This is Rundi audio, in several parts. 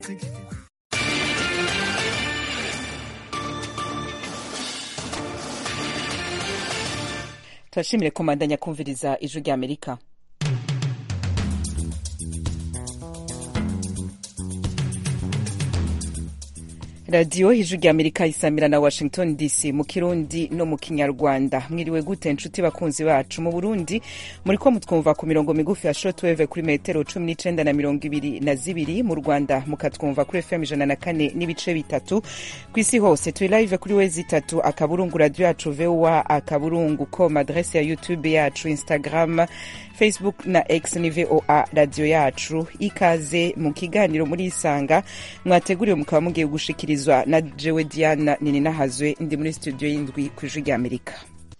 turashimire komandanya kumviriza ijwi rya amerika radiyo ijwi rya amerika isamira na washington dc mu kirundi no mu kinyarwanda mwiriwe gute nshuti bakunzi bacu mu burundi muri ko mutwumva ku mirongo migufi ya shortwave kuri metero cumi n'icenda na mirongo ibiri na zibiri mu rwanda mukatwumva kuri fm ijana na kane n'ibice bitatu ku isi hose turi live kuri wezi itatu akaburungu radiyo yacu voa akaburungu com adrese ya youtube yacu instagram facebook na x ni voa radiyo yacu ikaze mu kiganiro muri isanga mwateguriwe mukaba mugiye gushikirizwa na jewe diana nininahazwe ndi muri studio y'indwi ku ijwi rya amerika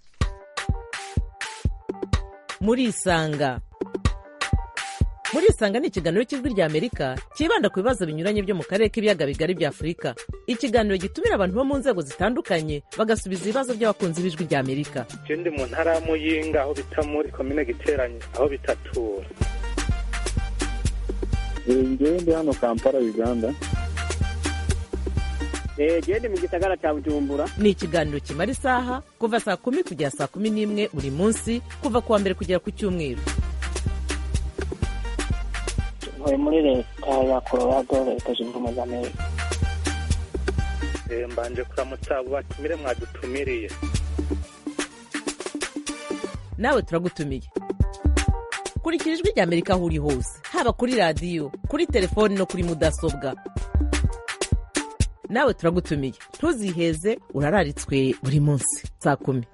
muri isanga muri isanga ni ikiganiro cy'ijwi rya amerika cyibanda ku bibazo binyuranye byo mu karere k'ibiyaga bigari bya afurika ikiganiro gitumira abantu bo mu nzego zitandukanye bagasubiza ibibazo by'abakunzi b'ijwi rya amerika je ndi mu ntara ya muyinga aho bita muri komine giteranye aho bitatura ngewe ndi hano kampala uganda gende mu gisagara cya bujumbura ni ikiganiro kimara isaha kuva saa kumi kugera saa kumi n'imwe buri munsi kuva ku wa mbere kugera ku cyumweru ntuye muri leta ya colorado leta zunze ubumwe za amerika Eh, mbanje kuramutsa abo batumire mwadutumiriye nawe turagutumiye kurikira ijwi rya amerika aho uri hose haba kuri radiyo kuri telefoni no kuri mudasobwa nawe turagutumiye ntuziheze urararitswe buri munsi saa kumi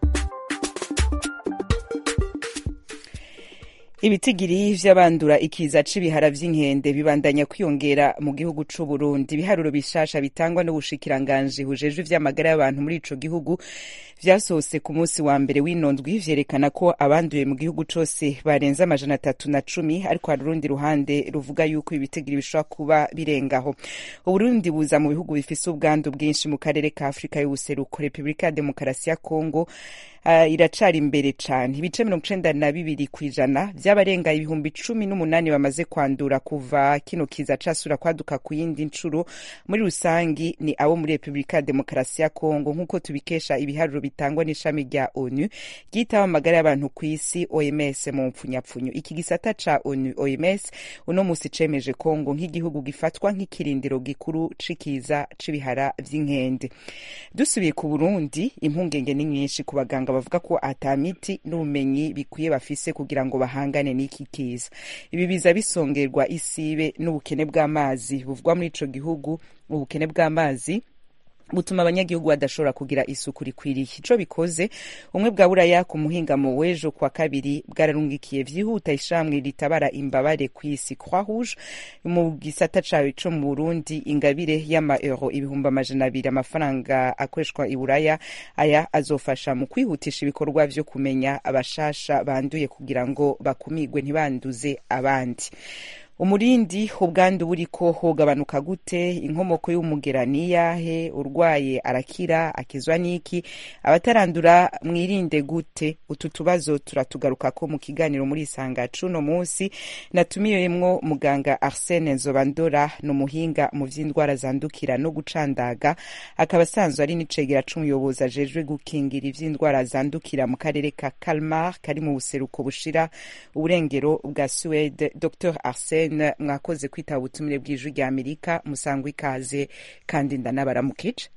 ibitigiri vy'abandura ikiza c'ibihara vy'inkende bibandanya kwiyongera mu gihugu c'u Burundi ibiharuro bishasha bitangwa n'ubushikiranganji bujejwe ivy'amagara y'abantu muri ico gihugu vyasohotse ku munsi wa mbere w'inondwi vyerekana ko abanduye mu gihugu cose barenze amajana atatu na cumi ariko hari urundi ruhande ruvuga yuko ibitigiri bishobora kuba birengaho uburundi buza mu bihugu bifise ubwandu bwinshi mu karere ka afurika y'ubuseruko repubulika ya demokarasi ya kongo uh, iracari imbere cane ibice mirongo icenda na bibiri kw'ijana vy'abarenga ibihumbi cumi n'umunani bamaze kwandura kuva kino kiza casura kwaduka ku yindi ncuro muri rusangi ni abo muri repubulika ya demokarasi ya kongo nk'uko tubikesha ibiharuro bitangwa n'ishami rya onu ryitaho amagara y'abantu ku isi oms mu mpfunyapfunyo iki gisata ca onu oms uno musi cemeje kongo nk'igihugu gifatwa nk'ikirindiro gikuru c'ikiza c'ibihara vy'inkende dusubiye ku burundi impungenge ni nyinshi ku baganga bavuga ko ata miti n'ubumenyi bikwiye bafise kugira ngo bahangane n'iki kiza ibi biza bisongerwa isibe n'ubukene bw'amazi buvugwa muri ico gihugu ubukene bw'amazi butuma abanyagihugu badashobora kugira isuku rikwiriye ico bikoze umwe bwa buraya ku muhingamo w'ejo kwa kabiri bwararungikiye vyihuta ishamwe ritabara imbabare kw'isi croix rouge mu gisata cayo co mu burundi ingabire y'ama euro ibihumbi amajana abiri amafaranga akoreshwa i buraya aya azofasha mu kwihutisha ibikorwa vyo kumenya abashasha banduye kugira ngo bakumigwe ntibanduze abandi umurindi ubwandu buriko hogabanuka gute inkomoko y'umugera niyahe urwaye arakira akizwa n'iki abatarandura mwirinde gute utu tubazo turatugarukako mu kiganiro muri isanga cuno munsi natumiyemwo muganga arsene nzobandora ni umuhinga mu vy'indwara zandukira no gucandaga akaba asanzwe ari n'icegera c'umuyobozi ajejwe gukingira ivy'indwara zandukira mu karere ka kalmar kari mu buseruko bushira uburengero bwa suwede dr arsene mwakoze kwitaba ubutumire bw'ijwi rya amerika musangwa ikaze kandi ndanabaramukije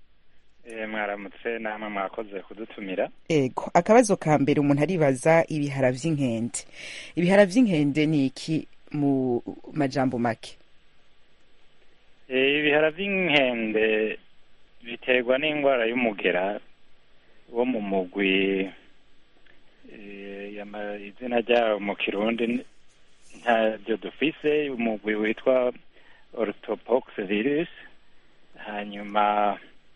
mwaramutse namwe mwakoze kudutumira ego akabazo ka mbere umuntu aribaza ibihara vy'inkende ibihara vy'inkende ni iki mu majambo make ibihara vy'inkende biterwa n'indwara y'umugera wo mu mugwi izina ryawo mu kirundi ntabyo dufise umugwi witwa orthopox virus hanyuma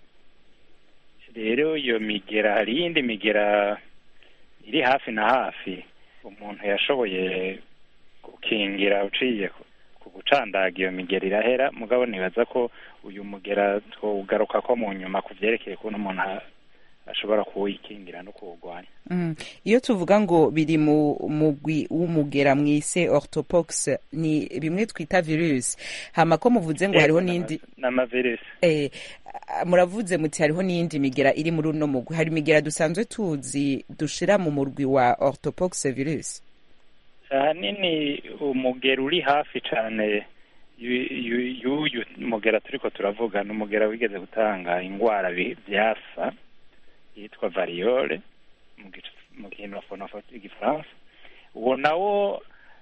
rero iyo migera hari iyindi migera iri hafi na hafi umuntu yashoboye gukingira uciye ku gucandaga iyo migera irahera mugabo nibaza ko uyu mugera twugaruka ko mu nyuma ku vyerekeye ukuntu umuntu ashobora kuwikingira no kuwurwanya Mm. iyo tuvuga ngo biri mu mugwi w'umugera mwise orthopox ni bimwe twita virus hama ko muvuze ngo hariho n'indi n'amavirusi eh, ah, muravuze muti hariho n'iyindi migera iri muri uno mugwi hari imigera dusanzwe tuzi dushira mu murwi wa orthopox virus ahanini umugera uri hafi cyane yu- yu- y'uyu mugera turiko turavuga ni umugera wigeze gutanga indwara bi- byasa yitwa variole mu gic- mu kinofonofa igifaransa uwo nawo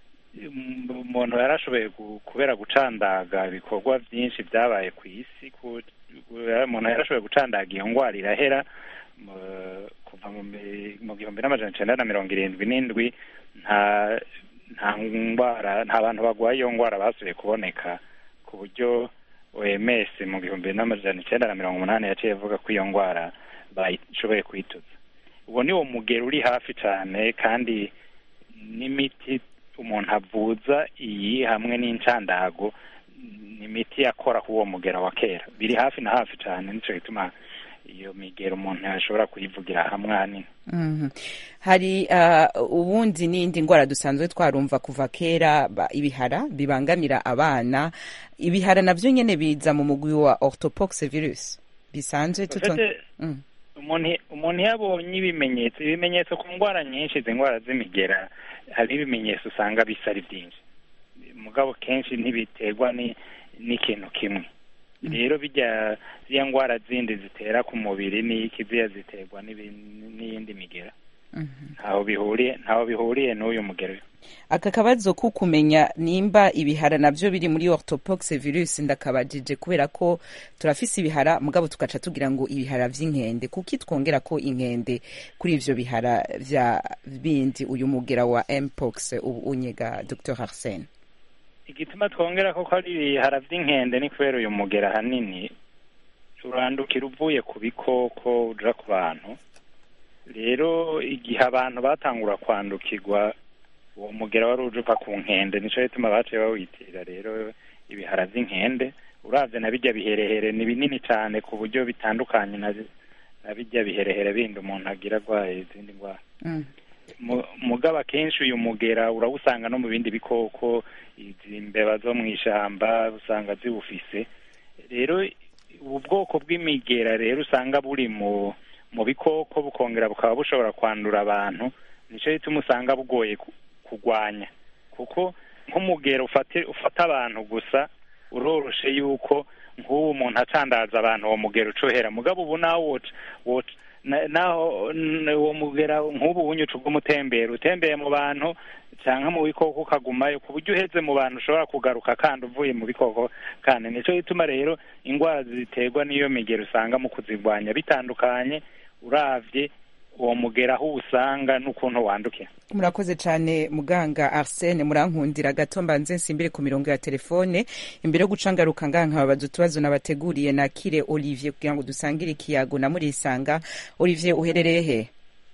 um, umuntu yarashoboye gu- kubera gucandaga ibikorwa byinshi byabaye ku isi ku- umuntu yarashoboye gucandaga iyo ndwara irahera mu- kuva mu mi- mu gihumbi n'amajana icenda na mirongo irindwi n'indwi nta nta ndwara nta bantu barwaye iyo ndwara basubiye kuboneka ku buryo OMS mu gihumbi n'amajana icenda na mirongo umunani yaciye avuga ko iyo ndwara bashoboye kuyituza uwo ni wo mugero uri hafi cyane kandi n'imiti umuntu avuza iyi hamwe n'incandago ni imiti yakora ku uwo mugera wa kera biri hafi na hafi cyane nicyo gituma iyo migero umuntu yashobora kuyivugira hamwe ahanini Mhm. hari uh, ubundi n'indi ndwara dusanzwe twarumva kuva kera ba- ibihara bibangamira abana ibihara navyo nyene biza mu mugwi wa orthopox virus bisanzwe tuto Ufite- Mm. umuntu umuntu iyo abonye ibimenyetso ibimenyetso ku ndwara nyinshi izi ndwara z'imigera hari ibimenyetso usanga bisa ari byinshi mugabo kenshi ntibiterwa ni- n'ikintu kimwe rero bijya ziriya ndwara zindi zitera ku mubiri n'iki ziya ziterwa n'ibi- n'iyindi migera Mhm. ntaho bihuriye ntaho bihuriye n'uyu mugero aka kabazo ko kumenya nimba ibihara navyo biri muri orthopox virus ndakabajije kubera ko turafise ibihara mugabo tugaca tugira ngo ibihara vy'inkende kuki twongera ko inkende kuri ivyo bihara vya bindi uyu mugera wa mpox ubu unyega Dr Arsene igituma twongera ko ko ari ibihara by'inkende ni kubera uyu mugera ahanini urandukira uvuye ku bikoko uja ku bantu rero igihe abantu batangura kwandukirwa uwo mugera wari uje uva ku nkende nico gituma baciye bawitirira rero ibihara by'inkende uravye na bijya biherehere ni binini cane ku buryo bitandukanye na na bijya biherehere bindi umuntu agira agwaye izindi ndwara mm. Mu- mugabo akenshi uyu mugera urawusanga no mu bindi bikoko izi mbeba zo mu ishamba usanga ziwufise rero ubu bwoko bw'imigera rero usanga buri mu mu bikoko bukongera bukaba bushobora kwandura abantu nico gituma usanga bugoye ku- kurwanya kuko nk'umugera ufate ufata abantu gusa uroroshe yuko nk'ubu umuntu acandaza abantu uwo mugera ucohera mugabo ubu nawo woca woca na- naho n- uwo mugera nk'ubu unyuca ubw'umutembera utembeye mu bantu canke mu bikoko ukagumayo ku buryo uheze mu bantu ushobora kugaruka kandi uvuye mu bikoko kandi nico gituma rero indwara ziterwa n'iyo migera usanga mu kuzirwanya bitandukanye uravye uwo mugera aho usanga n'ukuntu wandukira murakoze cyane muganga arsene murankundira gato mbanze nsimbire ku mirongo ya telefone imbere yo guca ngaruka ngaha nkababaza utubazo nabateguriye nakire olivier kugira ngo dusangire ikiyago na murisanga olivier uherereye he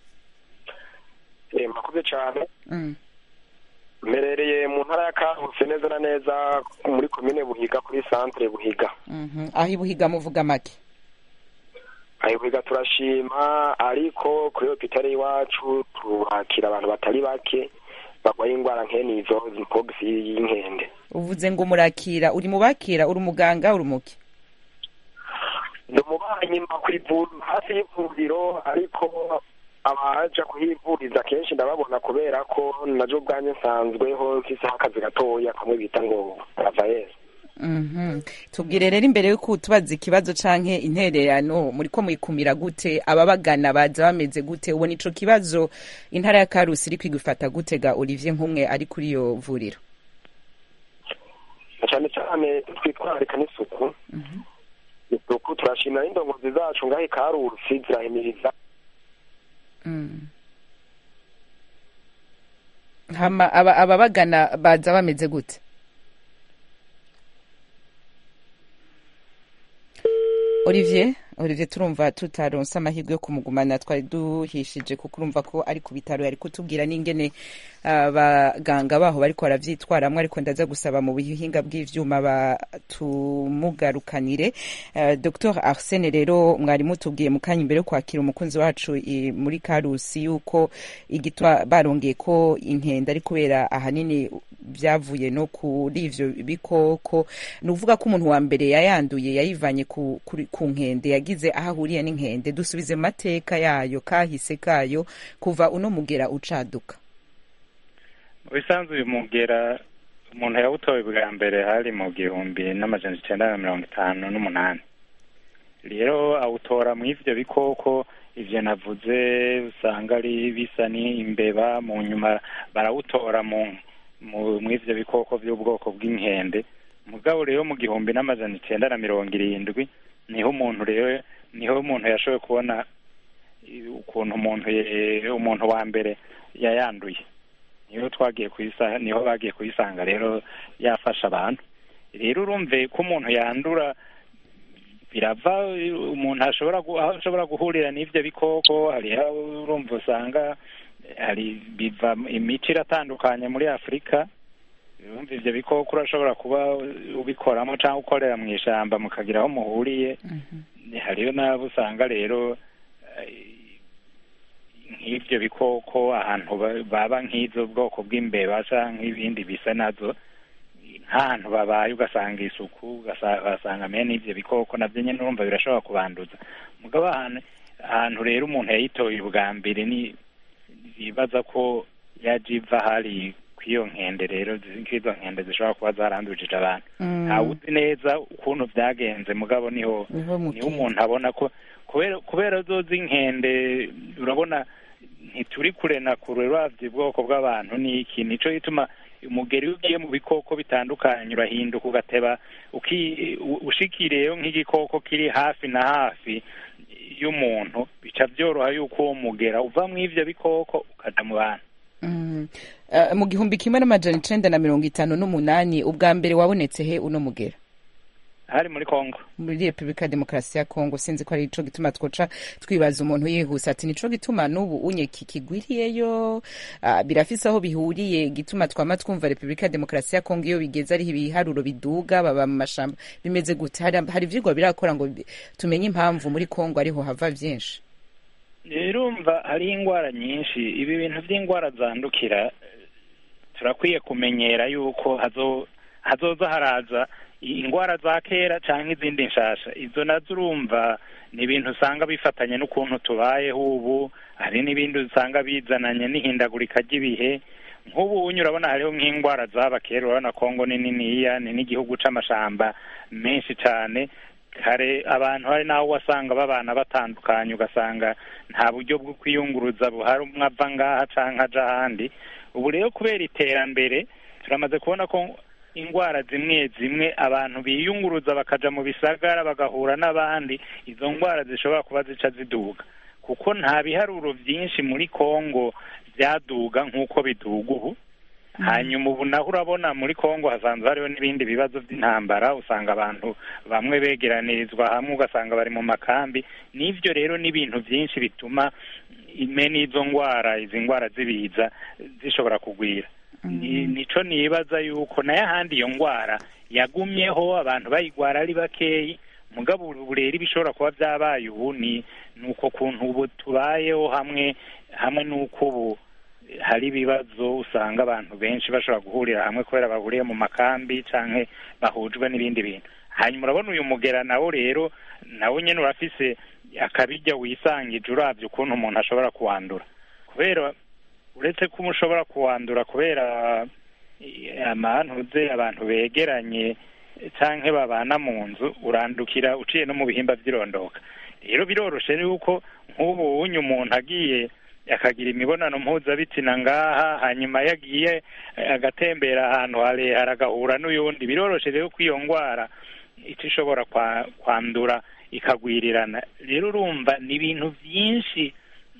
Eh, murakoze cyane mm. mperereye mu ntara ya karusi neza na neza muri komine buhiga kuri santere buhiga mhm. aho ibuhiga muvuga make ayo buhiga turashima ariko kuri hopitali iwacu tuhakira abantu batari bake barwaye indwara nkene izo zipogisi y'inkende uvuze ngo murakira uri mu bakira uri umuganga uri umuki ndi umubanyi mba ku ivuriro hafi y'ivuriro ariko abaja kuhivuriza kenshi ndababona kubera ko najo ubwanjye nsanzweho mfiseho akazi gatoya kamwe bita ngo ravayesi Mhm. tubwire rero imbere yuko tubaza ikibazo canke intererano muriko muyikumira gute ababagana baza bameze gute ubona ico kibazo intara ya karusi iri kwigufata gute ga olivier nk'umwe ari kuri iyo vuriro na cyane cyane twitwararika n'isuku isuku turashimira n'indongozi zacu ngaho ikarusi zirahimiriza Mm. hama aba- ababagana baza bameze gute olivier Olivier turumva tutaronse amahirwe yo kumugumana twari duhishije kuko urumva ko ari ku bitaro yari kutubwira n'ingene abaganga baho bariko baravyitwaramwo ariko ndaza gusaba mu buhinga bw'ivyuma batumugarukanire uh, Dr Arsene rero mwari mutubwiye mu kanya imbere yo kwakira umukunzi wacu i, muri Karusi yuko igituma barongeye ko inkende ari kubera ahanini vyavuye no kuri ivyo bikoko ni uvuga ko umuntu wa mbere yayanduye yayivanye ku, ku, ku nkende yagize aho ahuriye n'inkende dusubize mu mateka yayo kahise kayo kuva uno mugera ucaduka mu bisanzwe uyu mugera umuntu yawutowe bwa mbere hari mu gihumbi n'amajana icenda na mirongo itanu n'umunani rero awutora mu ivyo bikoko ivyo navuze usanga ari bisa n'imbeba mu nyuma barawutora mu mu ivyo bikoko vy'ubwoko bw'inkende mugabo rero mu gihumbi n'amajana icenda na mirongo irindwi niho umuntu rero niho umuntu yashoboye kubona ukuntu umuntu umuntu wa mbere yayanduye niho twagiye kuyisanga niho bagiye kuyisanga rero yafasha abantu rero urumve ko umuntu yandura birava umuntu ashobora aho ashobora guhurira n'ivyo bikoko hari urumva usanga hari biva imico iratandukanye muri afurika urumva ivyo bikoko urashobora kuba ubikoramo cyangwa ukorera mu ishamba mukagira aho muhuriye hariyo n'abo usanga rero nk'ibyo bikoko ahantu baba nk'izo bwoko bw'imbeba cyangwa nk'ibindi bisa nazo nk'ahantu babaye ugasanga isuku ugasanga mene n'ibyo bikoko nabyo nyine urumva birashobora kubanduza mugabo ahantu ahantu rero umuntu yayitoye ubwa mbere ni bibaza ko yaje iva hari kw'iyo nkende rero nk'izo nkende zishobora kuba zarandujije abantu ntawuzi neza ukuntu byagenze mugabo niho niho umuntu abona ko kubera zo z'inkende urabona ntituri kure na kure uravye ubwoko bw'abantu ni iki nico gituma umugeri iyo ugiye mu bikoko bitandukanye urahinduka ugateba ushikiriyeyo nk'igikoko kiri hafi na hafi y'umuntu bica byoroha yuko uwo mugera uva mu ivyo bikoko ukaja mu bantu mu gihumbi kimwe n'amajana icenda na mirongo itanu n'umunani ubwa mbere wabonetse he uno mugera hari muri kongo muri repubulika ya demokarasi ya kongo sinzi ko ari ico gituma twoca twibaza umuntu yihuse ati nico gituma n'ubu unye kikigwiriyeyo uh, birafise aho bihuriye gituma twama twumva repubulika ya demokarasi ya kongo iyo bigeze ariho ibiharuro biduga baba mu mashamba bimeze gute hari, hari ivyigwa birakora ngo tumenye impamvu muri kongo ariho hava vyinshi urumva hariho ingwara nyinshi ibi bintu vy'ingwara zandukira turakwiye kumenyera yuko hazo hazoza haraza indwara za kera cyangwa izindi nshasha izo nazo urumva ni ibintu usanga bifatanye n'ukuntu tubayeho ubu hari n'ibindi usanga bizananye n'ihindagurika ry'ibihe nk'ubu unyu urabona hariho nk'indwara zaba kera urabona kongo ni niniya ni n'igihugu c'amashamba menshi cyane kare abantu hari n'aho wasanga babana batandukanye ugasanga nta buryo bwo kwiyunguruza buhari umwe ava ngaha canke aja ahandi ubu rero kubera iterambere turamaze kubona ko indwara zimwe zimwe abantu biyunguruza bakaja mu bisagara bagahura n'abandi izo ndwara zishobora kuba zica ziduga kuko nta biharuro byinshi muri kongo byaduga nk'uko biduga ubu hanyuma ubu naho urabona muri kongo hasanzwe hariho n'ibindi bibazo by'intambara usanga abantu bamwe begeranirizwa hamwe ugasanga bari mu makambi n'ibyo rero ni ibintu byinshi bituma ime n'izo ndwara izi ndwara z'ibiza zishobora kugwira nico nibaza yuko nayo ahandi iyo ndwara yagumyeho abantu bayigwara ari bakeyi mugabo ubu rero ibishobora kuba byabaye ubu ni uko kuntu ubu tubayeho hamwe hamwe n'uko ubu hari ibibazo usanga abantu benshi bashobora guhurira hamwe kubera bahuriye mu makambi canke bahujwe n'ibindi bintu hanyuma urabona uyu mugera nawo rero nawo nyene urafise akabirya wisangije uravye ukuntu umuntu ashobora kuwandura kubera uretse ko ushobora kuwandura kubera amantuze abantu begeranye canke babana mu nzu urandukira uciye no mu bihimba vy'irondoka rero biroroshe yuko nk'ubu unyu umuntu agiye akagira imibonano mpuzabitsina ngaha hanyuma yagiye agatembera ahantu harehare agahura n'uyundi biroroshe rero ko iyo ndwara ico ishobora kwandura ikagwirirana rero urumva ni ibintu byinshi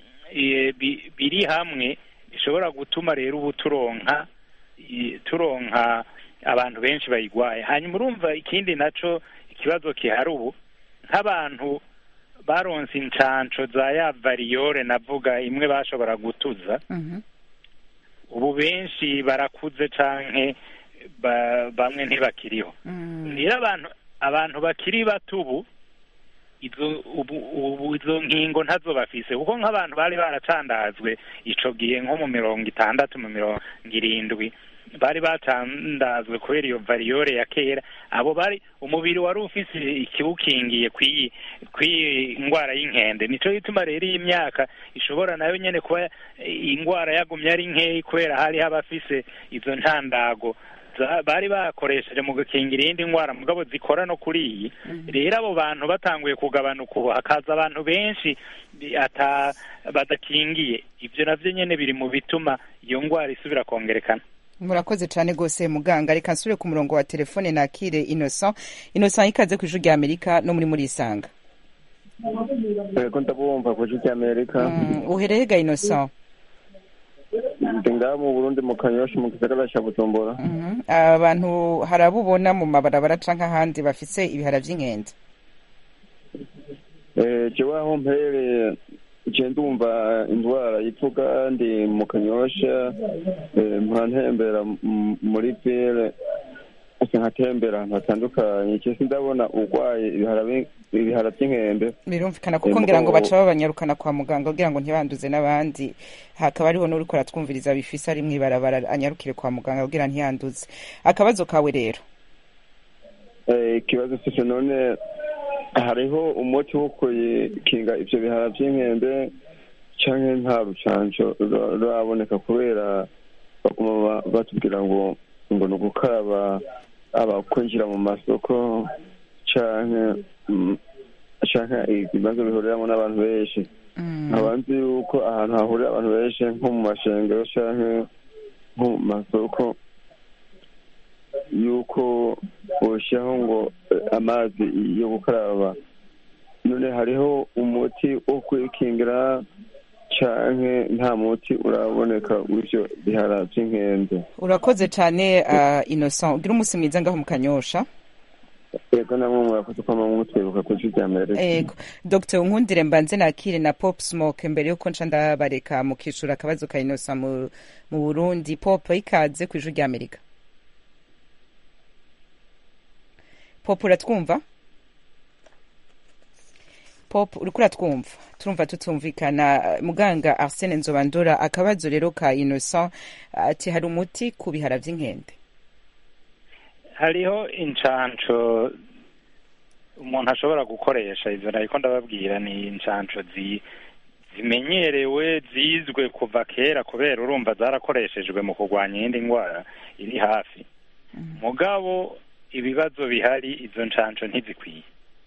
biri hamwe bishobora gutuma rero ubu turonka turonka abantu benshi bayigwaye hanyuma urumva ikindi naco ikibazo kihari ubu nk'abantu baronse incanco za ya variyore navuga imwe bashobora gutuza Mhm. ubu benshi barakuze canke ba- bamwe ntibakiriho Mm. rero abantu abantu bakiri bato ubu izo ubu ubu izo nkingo ntazo bafise kuko nk'abantu bari baracandazwe ico gihe nko mu mirongo itandatu mu mirongo irindwi bari batandazwe kubera iyo variyore ya kera abo bari umubiri wari ufise ikiwukingiye kw'iyi kw'iyi ngwara y'inkende nico gituma rero iyi myaka ishobora nayo nyene kuba ingwara yagumye ari nkeyi kubera hariho abafise izo ntandago za- bari bakoresheje mu gukingira iyindi ngwara mugabo zikora no kuri iyi rero abo bantu batanguye kugabanuka ubu hakaza abantu benshi bi- ata badakingiye ivyo navyo nyene biri mu bituma iyo ngwara isubira kongerekana murakoze cyane rwose muganga reka nsubire ku murongo wa telefone nakire innocent innocent ikaze ku ijwi rya amerika no muri murisanga yego ndabumva ku gihugu cy'amerika Mm, uhereye ga innocent ndi ngaha mu burundi mu kanyoshi mu gisagara cya bujumbura Mhm. abantu hari abo ubona mu mabarabara canke ahandi bafise ibihara vy'inkende Eh, jewe aho mpereye je ndumva indwara yivuga ndi mu kanyosha eh, mpora ntembera m- muri ville ese nkatembera ahantu hatandukanye je sindabona urwaye ibihara bi- ibihara vy'inkende birumvikana kuko Eh, ngira ngo mugabo- baca babanyarukana kwa muganga kugira ngo ntibanduze n'abandi hakaba hariho n'uriko aratwumviriza bifise ari mw'ibarabara anyarukire kwa muganga kugira ntiyanduze akabazo kawe rero Eh, ikibazo cyo none hariho umuti wo kuyikinga ivyo bihara vy'inkende canke nta rucanco rura- ruraboneka kubera baguma ba- batubwira ngo ngo ni ugukaraba aba kwinjira mu masoko canke mm, canke ibibazo bihuriramo n'abantu benshi Mm. nkaba nzi yuko ahantu hahurira abantu benshi nko mu mashengero canke nko mu masoko yuko boshyiraho ngo eh, amazi yo gukaraba none hariho umuti wo kwikingira canke nta muti uraboneka w'ivyo bihara vy'inkende urakoze cyane uh, innocent ugira umunsi mwiza ngaho mu kanyosha ego namwe murakoze kwama mutwibuka ku ijwi rya amerika ego dr nkundire mbanze nakire na pop smoke mbere yuko nca ndabareka mukishura akabazo ka innocent mu, mu burundi pop ikaze ku ijwi rya amerika pop uratwumva pop uriko uratwumva turumva tutumvikana muganga arsene nzobandora akabazo rero ka innocent ati hari umuti ku bihara vy'inkende hariho incanco umuntu ashobora gukoresha izo nariko ndababwira ni incanco zi zimenyerewe zizwe kuva kera kubera urumva zarakoreshejwe mu kurwanya iyindi ndwara iri hafi mugabo ibibazo bihari izo ncanco ntizikwiye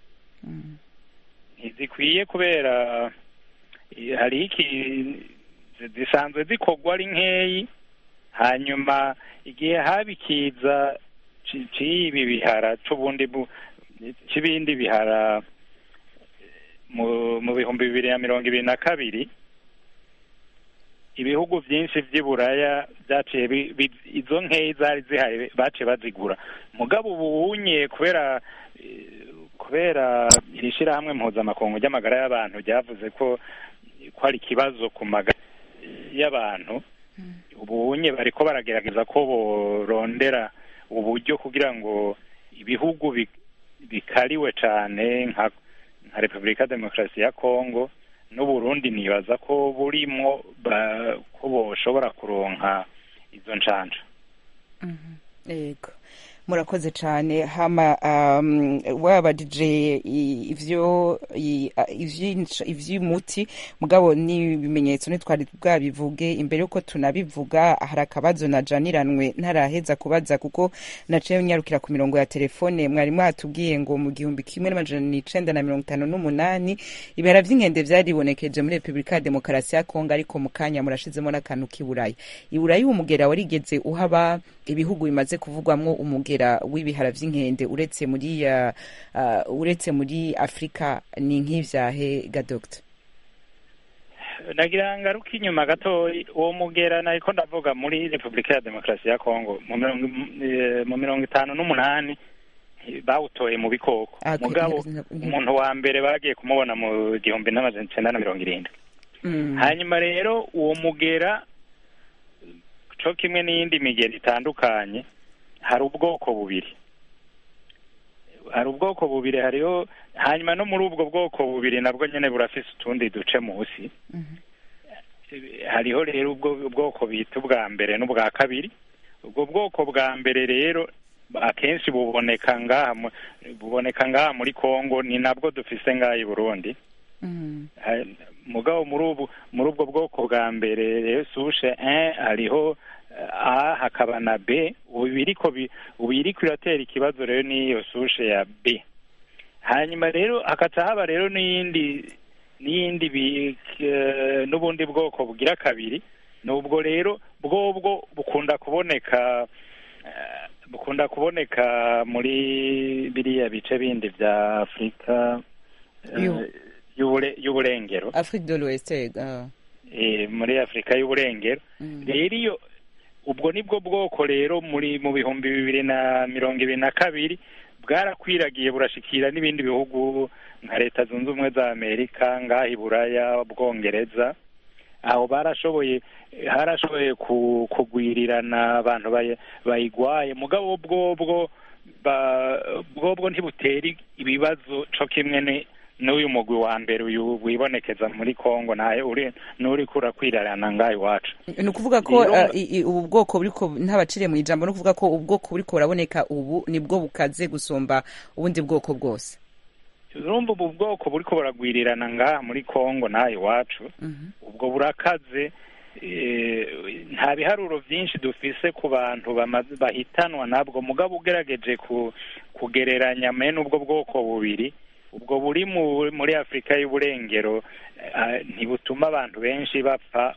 ntizikwiye kubera eh, hariho iki zi- zisanzwe zikorwa ari nkeyi hanyuma igihe haba ikiza ci- c'ibi bihara c'ubundi bu c'ibindi bihara eh, mu mu bihumbi bibiri na mirongo ibiri na kabiri ibihugu vyinshi vy'i buraya vyaciye bi- bi- izo nkeyi zari zihari baciye bazigura mugabo ubunye kubera eh, kubera iri shirahamwe mpuzamakungu ry'amagara y'abantu ryavuze ko ko ari ikibazo ku magara y'abantu ubunye bariko baragerageza ko borondera uburyo kugira ngo ibihugu bi- bikariwe cane nka nka repubulika demokarasi ya kongo n'uburundi nibaza ko burimwo ba- ko boshobora kuronka izo ncanco yego murakoze cyane hama um, wabajije i- ivyo i- a- ivy'inc- ivy'umuti mugabo n'ibimenyetso ntitwari bwabivuge imbere yuko tunabivuga hari akabazo najaniranwe ntaraheza kubaza kuko naciye nyarukira ku mirongo ya telefone mwari mwatubwiye ngo mu gihumbi kimwe n'amajana icenda na mirongo itanu n'umunani ibihara vy'inkende vyaribonekeje muri repubulika ya demokarasi ya kongo ariko mu kanya murashizemo n'akantu k'iburaya iburaya umugera warigeze uhaba ibihugu bimaze kuvugwamwo umugera w'ibihara vy'inkende uretse muri uh, uh, uretse muri afurika ni nk'ivyahe ga dogita nagira ngaruka inyuma gatoyi uwo mugera nariko ndavuga muri repubulika ya demokarasi ya kongo mu mirongo eh, mu mirongo itanu n'umunani bawutoye mu bikoko Ah, ku- mugabo nti- nti- umuntu wa mbere bagiye kumubona mu gihumbi n'amajana icenda na mirongo irindwi Mm. hanyuma rero uwo mugera co kimwe n'iyindi migera itandukanye hari ubwoko bubiri hari ubwoko bubiri hariho hanyuma no muri ubwo bwoko bubiri nabwo nyene burafise utundi duce munsi Mhm. hariho rero ubwo bwoko bita ubwa mbere n'ubwa kabiri ubwo bwoko bwa mbere rero akenshi buboneka ngaha mu- buboneka ngaha muri Kongo ni nabwo dufise ngaha i Burundi Mm. Ha- mugabo muri ubu muri ubwo bwoko bwa mbere rero sushe 1 hariho eh, A hakaba na B ubu biriko bi- ubu iriko iratera ikibazo rero n'iyo sushe ya B hanyuma rero hakaca haba rero n'iyindi n'iyindi bi- eh, n'ubundi bwoko bugira kabiri nubwo rero bwobwo bukunda kuboneka eh, bukunda kuboneka muri biriya bice bindi vya Afurika eh, Yo. y'ubure- y'uburengero afrique de l'ouest ah. eh, muri afurika y'uburengero Mm. rero iyo ubwo nibwo bwoko rero muri mu bihumbi bibiri na mirongo ibiri na kabiri bwarakwiragiye burashikira n'ibindi bihugu nka leta zunze ubumwe za amerika ngaha i buraya bwongereza aho barashoboye harashoboye ku- kugwirirana abantu bayi- bayigwaye mugabo bwobwo ba- bwobwo ntibutera ibibazo co kimwe ni n'uyu mugwi wa mbere uyu wibonekeza muri Kongo naye uri n'uri kurakwirarana ngaho iwacu ni ukuvuga ko Rero- ah, i- i- ubu bwoko buriko ntabaciriye mu ijambo ni ukuvuga ko ubwoko buriko buraboneka ubu nibwo bukaze gusumba ubundi bwoko bwose urumva ubu bwoko buriko buragwirirana ngaha muri Kongo naho iwacu Mhm. ubwo burakaze eh, nta biharuro vyinshi dufise ku bantu bamaze- bahitanwa nabwo mugabo ugerageje ku kugereranya mene ubwo bwoko bubiri ubwo buri mu- muri afurika y'uburengero eh, ntibutuma abantu benshi bapfa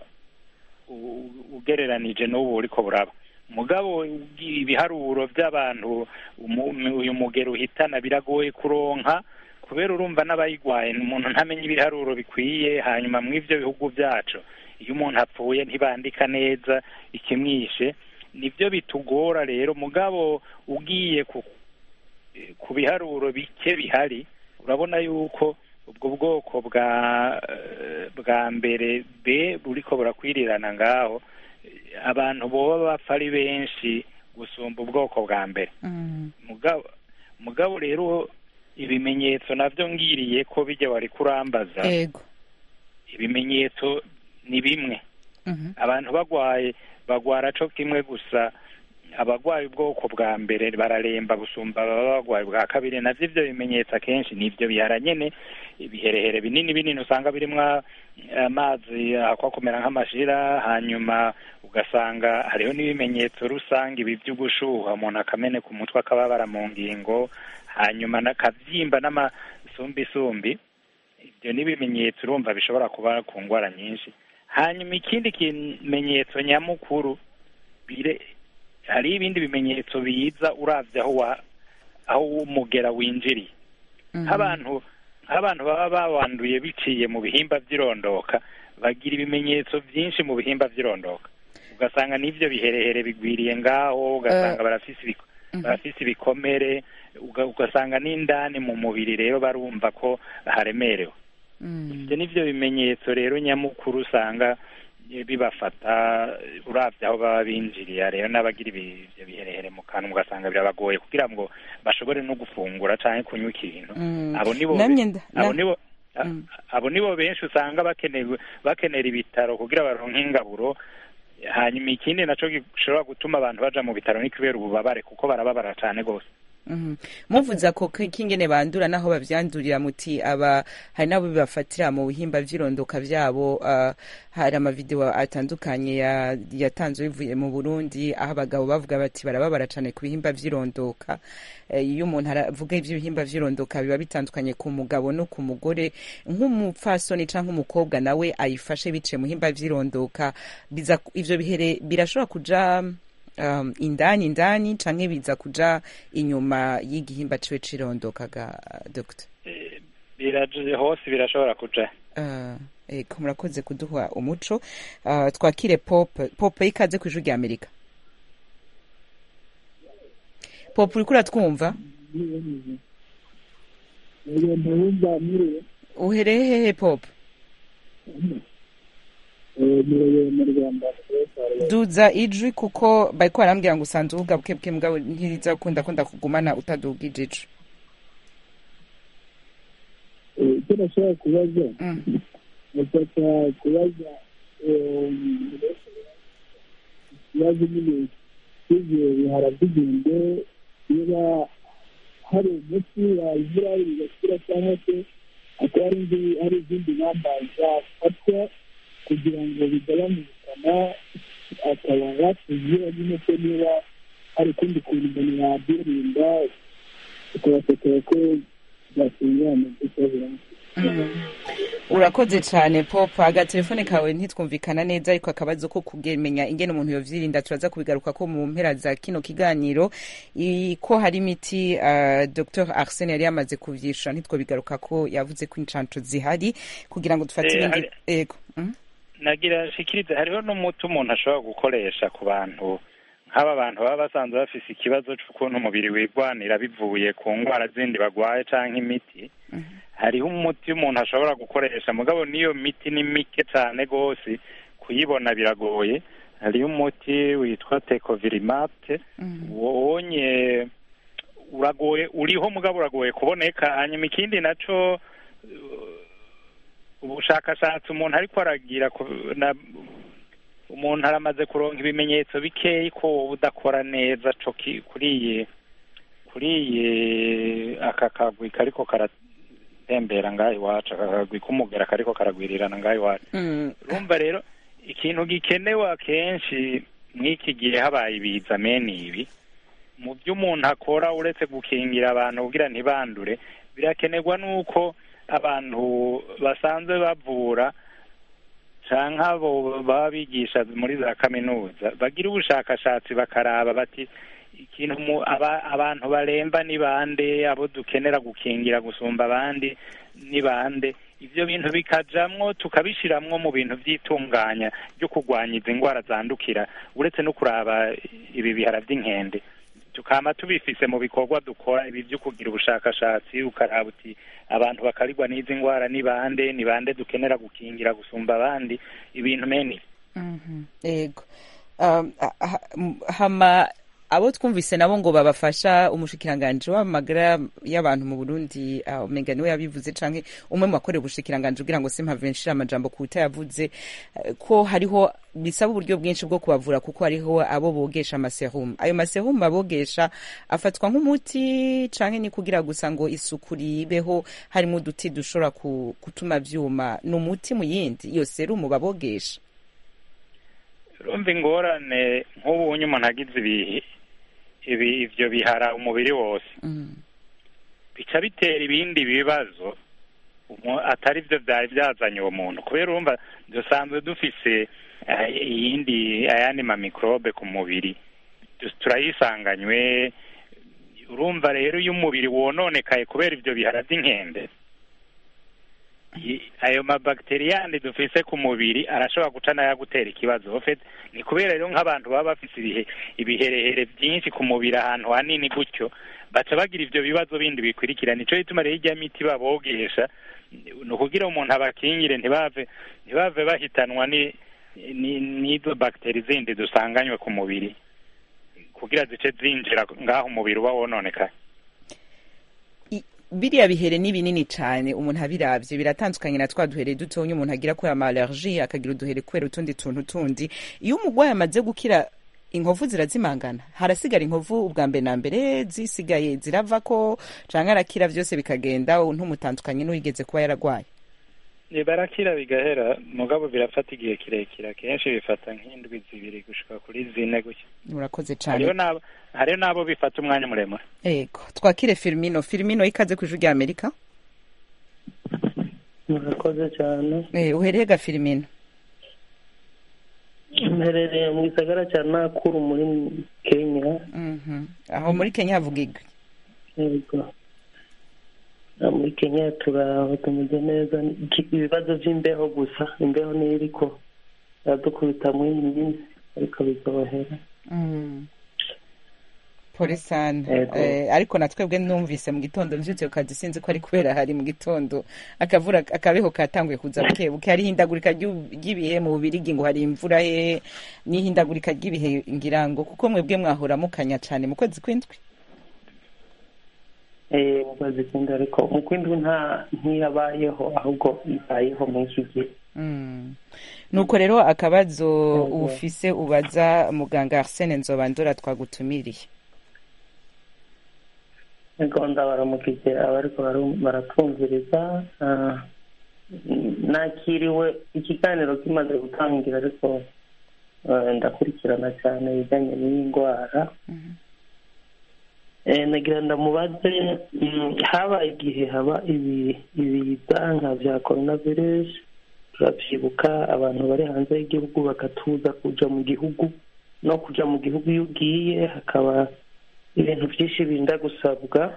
u- ugereranije n'ubu buriko buraba mugabo ibiharuro by'abantu umu- uyu mugero uhitana biragoye kuronka kubera urumva n'abayigwaye umuntu ntamenya ibiharuro bikwiye hanyuma mu ivyo bihugu byacu iyo umuntu apfuye ntibandika neza ikimwishe nibyo bitugora rero mugabo ugiye ku ku biharuro bike bihari urabona yuko ubwo bwoko bwa eh, bwa mbere b buriko burakwirirana ngaho eh, abantu boba bapfa ari benshi gusumba ubwoko bwa mbere Mm. mugabo mugabo rero ibimenyetso navyo ngiriye ko bijya wari kurambaza ego ibimenyetso ni bimwe Mhm. abantu bagwaye bagwara co kimwe gusa abagwaye ubwoko bwa mbere bararemba gusumba ababa bagwaye bwa kabiri navyo ivyo bimenyetso akenshi nivyo bihara nyene ibiherehere binini binini usanga birimwo amazi akwa kumera nk'amashira hanyuma ugasanga hariho n'ibimenyetso rusange ibi vy'ugushuha umuntu akameneka umutwe akababara mu ngingo hanyuma n'akavyimba n'amasumbisumbi ibyo ni ibimenyetso urumva bishobora kuba ku ndwara nyinshi hanyuma ikindi kimenyetso nyamukuru bire hari ibindi bimenyetso biza uravye aho wa aho umugera winjiriye Mhm. nk'abantu nk'abantu baba bawanduye biciye mu bihimba vy'irondoka bagira ibimenyetso vyinshi mu bihimba vy'irondoka ugasanga n'ivyo biherehere bigwiriye ngaho ugasanga barafise ibiko- barafise ibikomere uga- ugasanga n'indani mu mubiri rero barumva ko haremerewe Mm. ibyo nivyo bimenyetso rero nyamukuru usanga eh, bibafata eh, uravye aho baba binjiriye rero n'abagira ibi- ivyo biherehere mu kanwa ugasanga birabagoye kugira ngo bashobore no gufungura canke kunywa ikintu Mm. abo nibo Namye nda- abo na- nibo a- Mm. abo nibo benshi usanga bakenewe bakenera ibitaro kugira baronke ingaburo hanyuma ikindi naco gishobora gutuma abantu baja mu bitaro ni kubera ububabare kuko barababara cane gose Mhm. muvuze ako k- kingene bandura naho bavyandurira muti aba hari nabo bibafatira mu bihimba vy'irondoka vyabo uh, hari amavideo atandukanye ya- yatanzwe bivuye mu Burundi aho abagabo bavuga bati barababara cane ku bihimba vy'irondoka Eh, iyo umuntu aravuga ivy'ibihimba vy'irondoka biba bitandukanye ku mugabo no ku mugore nk'umupfasoni canke umukobwa nawe ayifashe biciye mu bihimba vy'irondoka biza ivyo bihere birashobora kuja um, indani indani canke biza kuja inyuma y'igihimba ciwe cirondoka ga dr Eh, biraje hose birashobora kuja uh, eko murakoze kuduha umuco uh, twakire pop pop ikaze kw'ijuru rya amerika pop uriko uratwumva ugenda wumva muriwe uhereye hehe pop muriwe mu rwanda duza ijwi kuko bariko barambwira ngo usanze uvuga bwebwe mbwawe ntiriza kunda kunda kugumana utaduga ijiji Eh, icyo nashobora kubaza Mm. ndashaka kubaza eh, ikibazo nyine cy'ivyo bihara by'igende niba hari umuti wavura bigakira cyangwa se akaba ari indi- hari izindi ngamba zafatwa kugira ngo bigabanye ubukana akaba yatubwira nyine ko niba hari ukundi kuntu umuntu yabyirinda tukabasekera ko byatungana by'ikibazo urakoze cyane pop agatelefone kawe ntitwumvikana neza ariko akabazo ko kumenya ingene umuntu yovyirinda turaza kubigaruka ko mu mpera za kino kiganiro I- ko hari imiti uh, dr arsene yari yamaze kuvyishura ntitwobigaruka ko yavuze ko incanco zihari kugira ngo dufate Eh, ibindi hari- ego mm? nagira shikirize hariho n'umuti umuntu ashobora gukoresha ku bantu nk'aba bantu baba basanzwe bafise ikibazo c'ukuntu umubiri wigwanira bivuye ku ndwara zindi bagwaye canke imiti hariho umuti umuntu ashobora gukoresha mugabo n'iyo miti ni mike cane gose kuyibona biragoye hariho umuti witwa tecovirimate wonye uragoye uriho mugabo uragoye kuboneka hanyuma ikindi naco ubushakashatsi umuntu ariko aragira ku- na- umuntu aramaze kuronka ibimenyetso bikeyi ko budakora neza co ki- kuri iyi kuri iyi aka kagwi kariko karatembera ngaho iwacu aka kagwi k'umugera kariko karagwirirana ngaho iwacu Mm. urumva rero ikintu gikenewe akenshi mw'iki gihe habaye ibiza mene ibi mu byo umuntu akora uretse gukingira abantu kugira ntibandure birakenerwa n'uko abantu basanzwe bavura canke abo baba bigisha muri za kaminuza bagira ubushakashatsi bakaraba bati ikintu mu aba, abantu baremba ni bande abo dukenera gukingira gusumba abandi ni bande ivyo bintu bikajamwo tukabishiramwo mu bintu vy'itunganya ryo kurwanya izi ndwara zandukira uretse no kuraba ibi bihara vy'inkende tukama tubifise mu bikorwa dukora ibi vyo kugira ubushakashatsi ukaraba uti abantu bakarigwa n'izi ndwara ni bande ni bande dukenera gukingira gusumba abandi ibintu meni Mhm, ego Um, ha- ha- m- hama abo twumvise nabo ngo babafasha umushikiranganji w'amagara y'abantu mu burundi uh, umenga niwe yabivuze canke umwe mu bakorera ubushikiranganji kugira ngo simpave nshira amajambo ku yavuze uh, ko hariho bisaba uburyo bwinshi bwo kubavura kuko hariho abo bogesha amaserum ayo maserum abogesha afatwa nk'umuti canke ni kugira gusa ngo isuku ribeho harimo uduti dushobora ku- gutuma vyuma ni umuti mu yindi iyo serumu babogesha urumva ingorane nk'ubu unye umuntu agize ibi ibi ivyo bihara umubiri wose Mm. bica bitera ibindi bibazo umu- atari byo byari byazanye uwo muntu kubera urumva dusanzwe dufise eh, iyindi ayandi ma microbe ku mubiri Tu- turayisanganywe urumva rero iyo umubiri wononekaye kubera ivyo bihara vy'inkende i- ayo mabagiteri yandi dufise ku mubiri arashobora guca n'ayagutera ikibazo ofet ni kubera rero nk'abantu baba bafise ibihe ibiherehere byinshi ku mubiri ahantu hanini gutyo baca bagira ivyo bibazo bindi bikurikira nico gituma rero irya miti babogesha ni ukugira umuntu abakingire ntibave ntibave bahitanwa ni ni- n'izo bagiteri zindi dusanganywe ku mubiri kugira zice zinjira ngaho umubiri uba wononekaye I- biriya bihere ni binini cyane umuntu abiravye biratandukanye na twa duhere dutonya umuntu agira kubera ama allergie akagira uduhere kubera utundi tuntu tundi iyo umurwayi amaze gukira inkovu zirazimangana harasigara inkovu ubwa mbere na mbere zisigaye zirava ko canke arakira vyose bikagenda ntumutandukanye n'uwigeze kuba yaragwaye Eh, barakira bigahera mugabo birafata igihe kirekire akenshi bifata nk'indwi zibiri gushika kuri zine gutya urakoze hariho cane n'abo hariho n'abo bifata umwanya muremure ego twakire Firmino Firmino ikaze ku ijwi rya Amerika murakoze cyane eh uhereye ga Firmino mperereye mu gisagara cya nakuru muri kenya mhm aho muri Kenya havuga igwi yego Na muri kenya turaho tumeze neza Iki- ibibazo by'imbeho gusa imbeho niyo iriko iradukubita muri iyi minsi ariko bizohera Mm. pole sana Yego. eh, ariko na twebwe numvise mu gitondo mvyutse ku kazi sinzi ko ari kubera hari mu gitondo akavura akabeho katanguye kuza buke buke hari ihindagurika ry'u- ry'ibihe mu bubirigi ngo hari imvura he n'ihindagurika ry'ibihe ngira ngo kuko mwebwe mwahora mukanya cane mu kwezi kw'indwi Eh, mu kwezi kw'indwi ariko mu kw'indwi nta ntiyabayeho ahubwo ibayeho muri iki gihe Mm. nuko rero akabazo Yego. ufise ubaza muganga Arsene Nzobandora twagutumiriye gahunda baramukije abariko baru- baratwumviriza ah, nakiriwe ikiganiro kimaze gutangira ariko eh, ndakurikirana cyane ibijyanye n'iyi ndwara Eh, nagira ndamubaze mm, habaye igihe haba ibi ibiza nka bya coronavirus turabyibuka abantu bari hanze y'igihugu bakatuza kuja mu gihugu no kuja mu gihugu iyo ugiye hakaba ibintu byinshi birinda gusabwa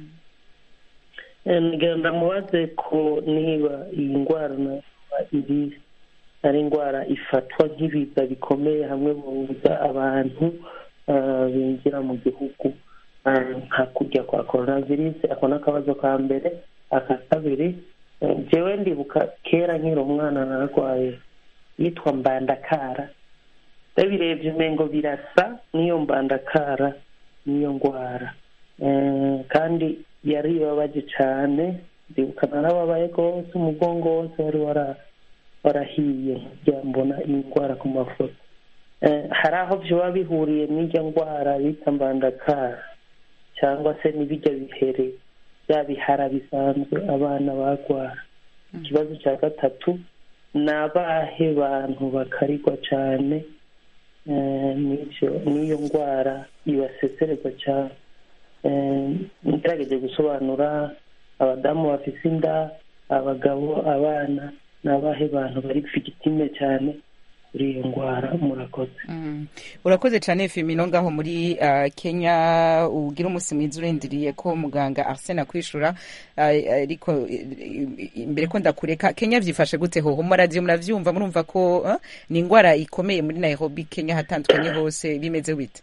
Eh, nagira ndamubaze ko niba iyi ndwara nayo iri ari indwara ifatwa nk'ibiza bikomeye hamwe buza abantu ah, binjira mu gihugu ah, nka kujya kwa coronavirus ako ni akabazo ka mbere aka kabiri eh, jewe ndibuka kera nkiri umwana nararwaye yitwa mbandakara ndabirebye umengo birasa n'iyo mbandakara n'iyo ndwara Eh, kandi yari ibabaje cyane ndibuka narababaye rwose umugongo wose wari wara warahiye nkajya mbona iyi ndwara ku mafoto Eh, hari aho byaba bihuriye n'irya ndwara bita mbandakara cyangwa se n'ibijya bihere bya bihara bisanzwe abana barwara ikibazo cya gatatu ni abahe bantu bakarigwa cyane eh, n'ibyo n'iyo ndwara ibasesereza cyane Eh, ngerageje gusobanura abadamu bafite inda abagabo abana ni abahe bantu bari figitime cyane kuri iyo ndwara murakoze Mm. urakoze cyane femino ngaho muri uh, kenya ugira umunsi mwiza urindiriye ko muganga arsene akwishura uh, ariko uh, imbere ko ndakureka kenya vyifashe gute hoho mu radio muravyumva murumva ko uh, ni indwara ikomeye muri nairobi kenya hatandukanye hose bimeze bite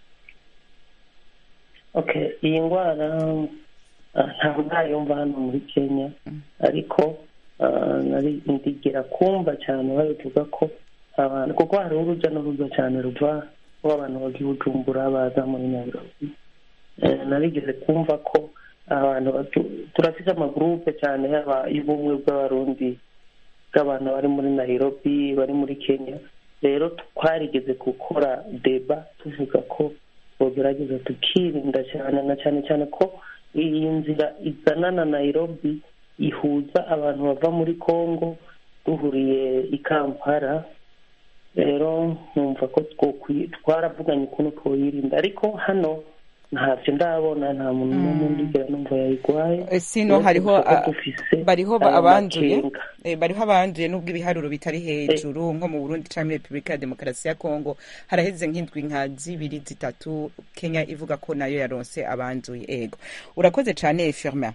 okay iyi ndwara ah, ntabwo ndayumva hano muri kenya ariko ah, nari ndigera kumva cyane babivuga ko abantu kuko hari urujya n'uruza cyane ruva rw'abantu bagiye bujumbura baza muri nairobi Eh, narigeze kumva ko abantu batu- turafite amagurupe cyane yaba y'ubumwe bw'abarundi bw'abantu bari muri nairobi bari muri kenya rero twarigeze gukora deba tuvuga ko tugerageza tukirinda cyane na cyane cyane ko iyi nzira izana na nairobi ihuza abantu bava muri congo duhuriye i kampala rero nkumva ko twokwi- twaravuganye ukuntu twoyirinda ariko hano ntacyo ndabona nta muntu n'umwe ndigera numva yayirwaye Eh, sino Uretse hariho gusa ko ah, dufise bariho ba- ayo abanduye makenga. eh, bariho abanduye nubwo ibiharuro bitari hejuru nko mu burundi canke muri repubulika ya demokarasi ya kongo haraheze nk'indwi nka zibiri zitatu kenya ivuga ko nayo yaronse abanduye ego urakoze cane firma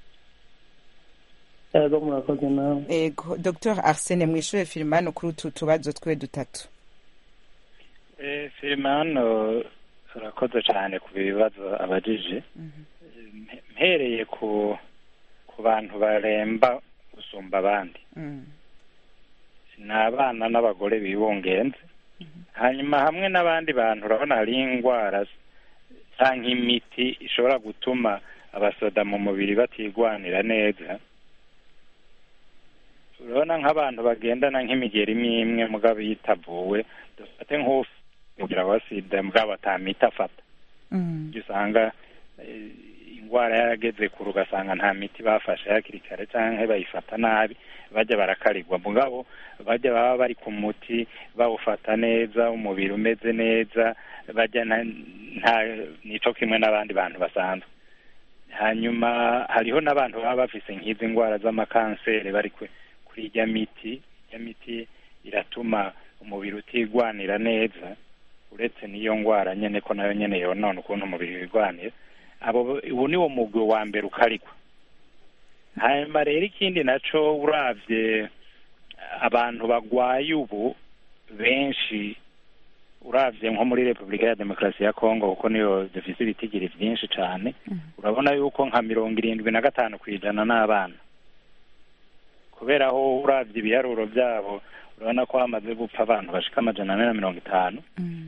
yego murakoze nawe ego dr arsene mwishure firmano kuri utu tubazo twe dutatu Eh, Filimano urakoze cyane ku bibazo abajije Mpe- mpereye ku ku bantu baremba gusumba abandi Mm. ni abana n'abagore bibungenze hanyuma hamwe n'abandi bantu urabona hari indwara cyangwa imiti ishobora gutuma abasoda mu mubiri batigwanira neza urabona nk'abantu bagendana nk'imigeri imwe imwe mugabo yitavuwe dufate nk'ugira wa sida mugabo atamita afata Mm. ibyo usanga eh, indwara yarageze kure ugasanga nta miti bafashe hakiri kare cyangwa bayifata nabi bajya barakarigwa mugabo bajya baba bari ku muti bawufata neza umubiri umeze neza bajya na- nta nico kimwe n'abandi bantu basanzwe hanyuma hariho n'abantu baba bafise nk'izi ndwara z'amakanseri bari kwe- kuri ijya miti ijya miti iratuma umubiri utigwanira neza uretse n'iyo ndwara nyene ko nayo nyene yonona ukuntu umubiri wigwanira abo ubu niwo mugwi wa mbere ukarigwa hanyuma rero ikindi naco uravye abantu bagwaye ubu benshi uravye nko muri repubulika ya demokarasi ya kongo kuko niyo dufise ibitigiri vyinshi cane urabona yuko nka mirongo irindwi na gatanu ku ijana n'abana kubera aho uravye ibiharuro vyabo urabona ko hamaze gupfa abantu bashika amajana ane na mirongo itanu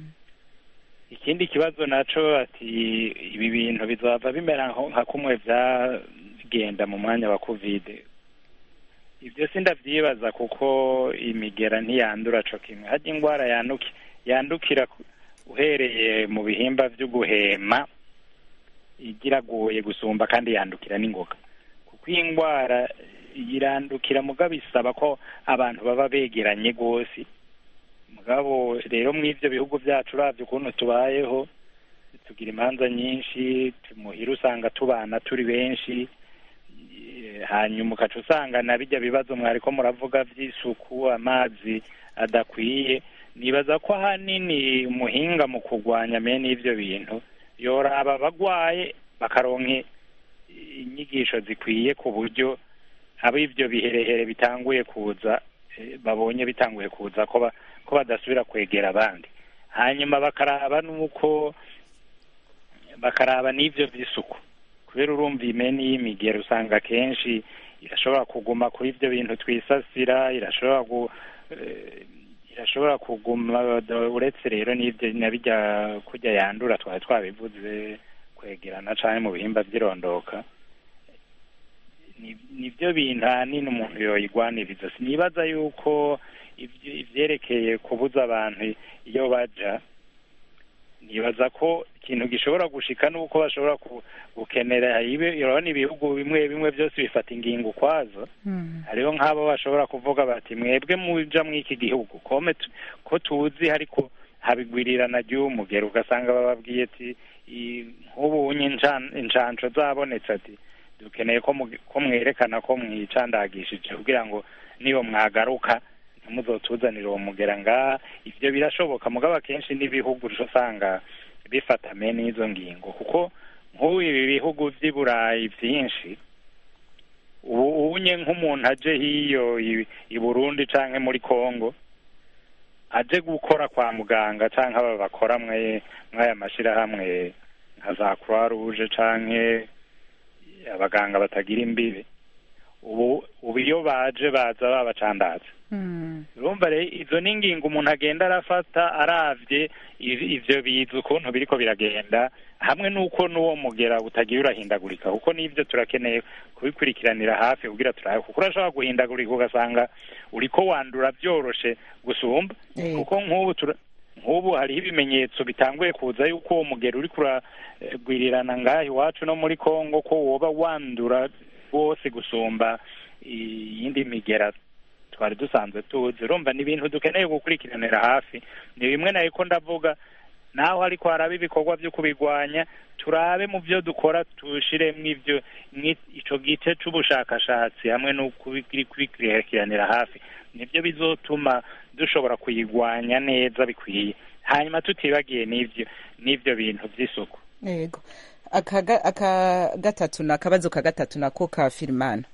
ikindi kibazo naco ati ibi bintu bizava bimera nko- nka kumwe vyagenda mu mwanya wa kovide ibyo sindavyibaza kuko imigera ntiyandura co kimwe harya ingwara yanduki yandukira ku- uhereye mu bihimba vyo guhema igiragoye gusumba kandi yandukira n'ingoga kuko iyi ngwara irandukira mugabo isaba ko abantu baba begeranye rwose mugabo rero mw'ivyo bihugu vyacu uravye ukuntu tubayeho tugira imanza nyinshi muhira usanga tubana turi benshi Eh, hanyuma ukaca usanga na bijya bibazo mwariko muravuga vy'isuku amazi adakwiye nibaza ko ahanini umuhinga mu kurwanya mene ivyo bintu yoraba abagwaye bakaronka inyigisho zikwiye ku buryo abo ivyo biherehere bitanguye kuza eh, babonye bitanguye kuza ko ba- ko badasubira kwegera abandi hanyuma bakaraba n'uko bakaraba n'ivyo vy'isuku kubera urumva imeni y'imigero usanga kenshi irashobora kuguma kuri ivyo bintu twisasira irashobora gu eh, irashobora kuguma uretse rero n'ivyo nabijya kurya yandura twari twabivuze kwegerana canke mu bihimba vy'irondoka ni- nivyo bintu ahanini umuntu yoyigwaniriza sinibaza yuko ivy- ivyerekeye kubuza abantu iyo baja nibaza ko ikintu gishobora gushika nuko bashobora ku- gukenera ibe urabona ibihugu bimwe bimwe byose bifata ingingo ukwazo hariho nk'abo bashobora kuvuga bati mwebwe muja mw'iki gihugu kome tu- ko tuzi ariko habigwirirana ry'umugero ugasanga bababwiye ati i- nk'ubu unye incan- incanco zabonetse ati dukeneye ko mu- ko mwerekana ko mwicandagishije kugira ngo niyo mwagaruka ntimuzotuzanire uwo mugera ngaha ivyo birashoboka mugabo akenshi n'ibihugu uca usanga bifata mene izo ngingo kuko nk'ubu ibi bihugu vy'i burayi vyinshi ubu unye nk'umuntu aje hiyo i- i burundi canke muri kongo aje gukora kwa muganga canke aba bakora mwe mw'aya mashirahamwe nka za croix rouge canke abaganga batagira imbibe ubu ubu iyo baje baza babacandaza urumva rero izo ni ingingo umuntu agenda arafata aravye iv- ivyo biza ukuntu biriko biragenda hamwe n'uko n'uwo mugera utagiye urahindagurika kuko n'ivyo turakeneye kubikurikiranira hafi kugira turabe kuko urashobora guhindagurika ugasanga uriko wandura vyoroshe gusumba Eh. kuko nk'ubu tura- nk'ubu hariho ibimenyetso bitanguye kuza yuko uwo mugera uriko uragwirirana ngaha iwacu no muri kongo ko woba wandura rwose gusumba iyindi migera twari dusanzwe tuzi urumva ni ibintu dukeneye gukurikiranira hafi ni bimwe na ko ndavuga naho ariko haraba ibikorwa byo kubigwanya turabe mu byo dukora tushiremwo ivyo mwi- ico gice c'ubushakashatsi hamwe no kubi- kubikurikiranira hafi nibyo bizotuma dushobora kuyigwanya neza bikwiye hanyuma tutibagiye n'ivyo n'ivyo bintu vy'isuku yego aka ga- aka gatatu na akabazo ka gatatu nako ka firimana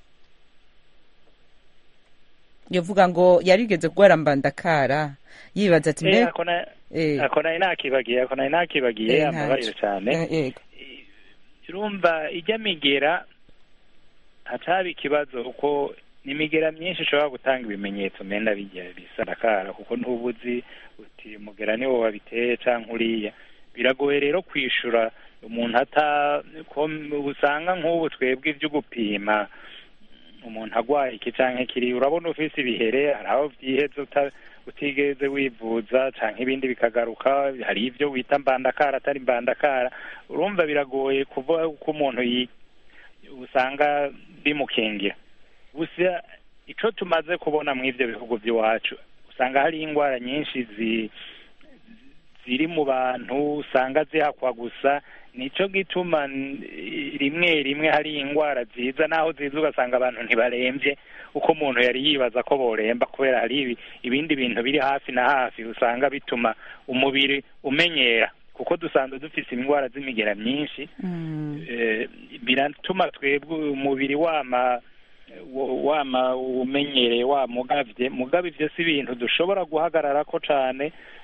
yavuga ngo yarigeze kugwara mbandakara yibaza ati Eh, mbe ako na- eh, ako nari nakibagiye ako nari nakibagiye eh, ambabarire ntaco. cane Eh, yego urumva ijya migera hacaba ikibazo kuko ni imigera myinshi ishobora gutanga ibimenyetso menda bijya bisarakara kuko ntubuzi uti mugera niwo wabiteye canke uriya biragoye rero kwishura umuntu ata ko usanga nk'ubu twebwe ivyo gupima umuntu agwaye iki canke kiri urabona ufise ibihere hari aho vyiheze uta- utigeze wivuza canke ibindi bikagaruka hari ivyo wita mbandakara atari mbandakara urumva biragoye kuvuga ko umuntu yi- usanga bimukingira gusa ico tumaze kubona mu ivyo bihugu vy'iwacu usanga hari ingwara nyinshi zi ziri mu bantu usanga zihakwa gusa nico gituma n- rimwe rimwe hari ingwara ziza naho ziza ugasanga abantu ntibaremvye uko umuntu yari yibaza ko boremba kubera hari ibi- ibindi bintu biri hafi na hafi usanga bituma umubiri umenyera kuko dusanzwe dufise indwara z'imigera myinshi Mm. eh, biratuma twebwe umubiri wama wa- wama umenyereye wamugavye mugabo ivyo si ibintu dushobora guhagararako cane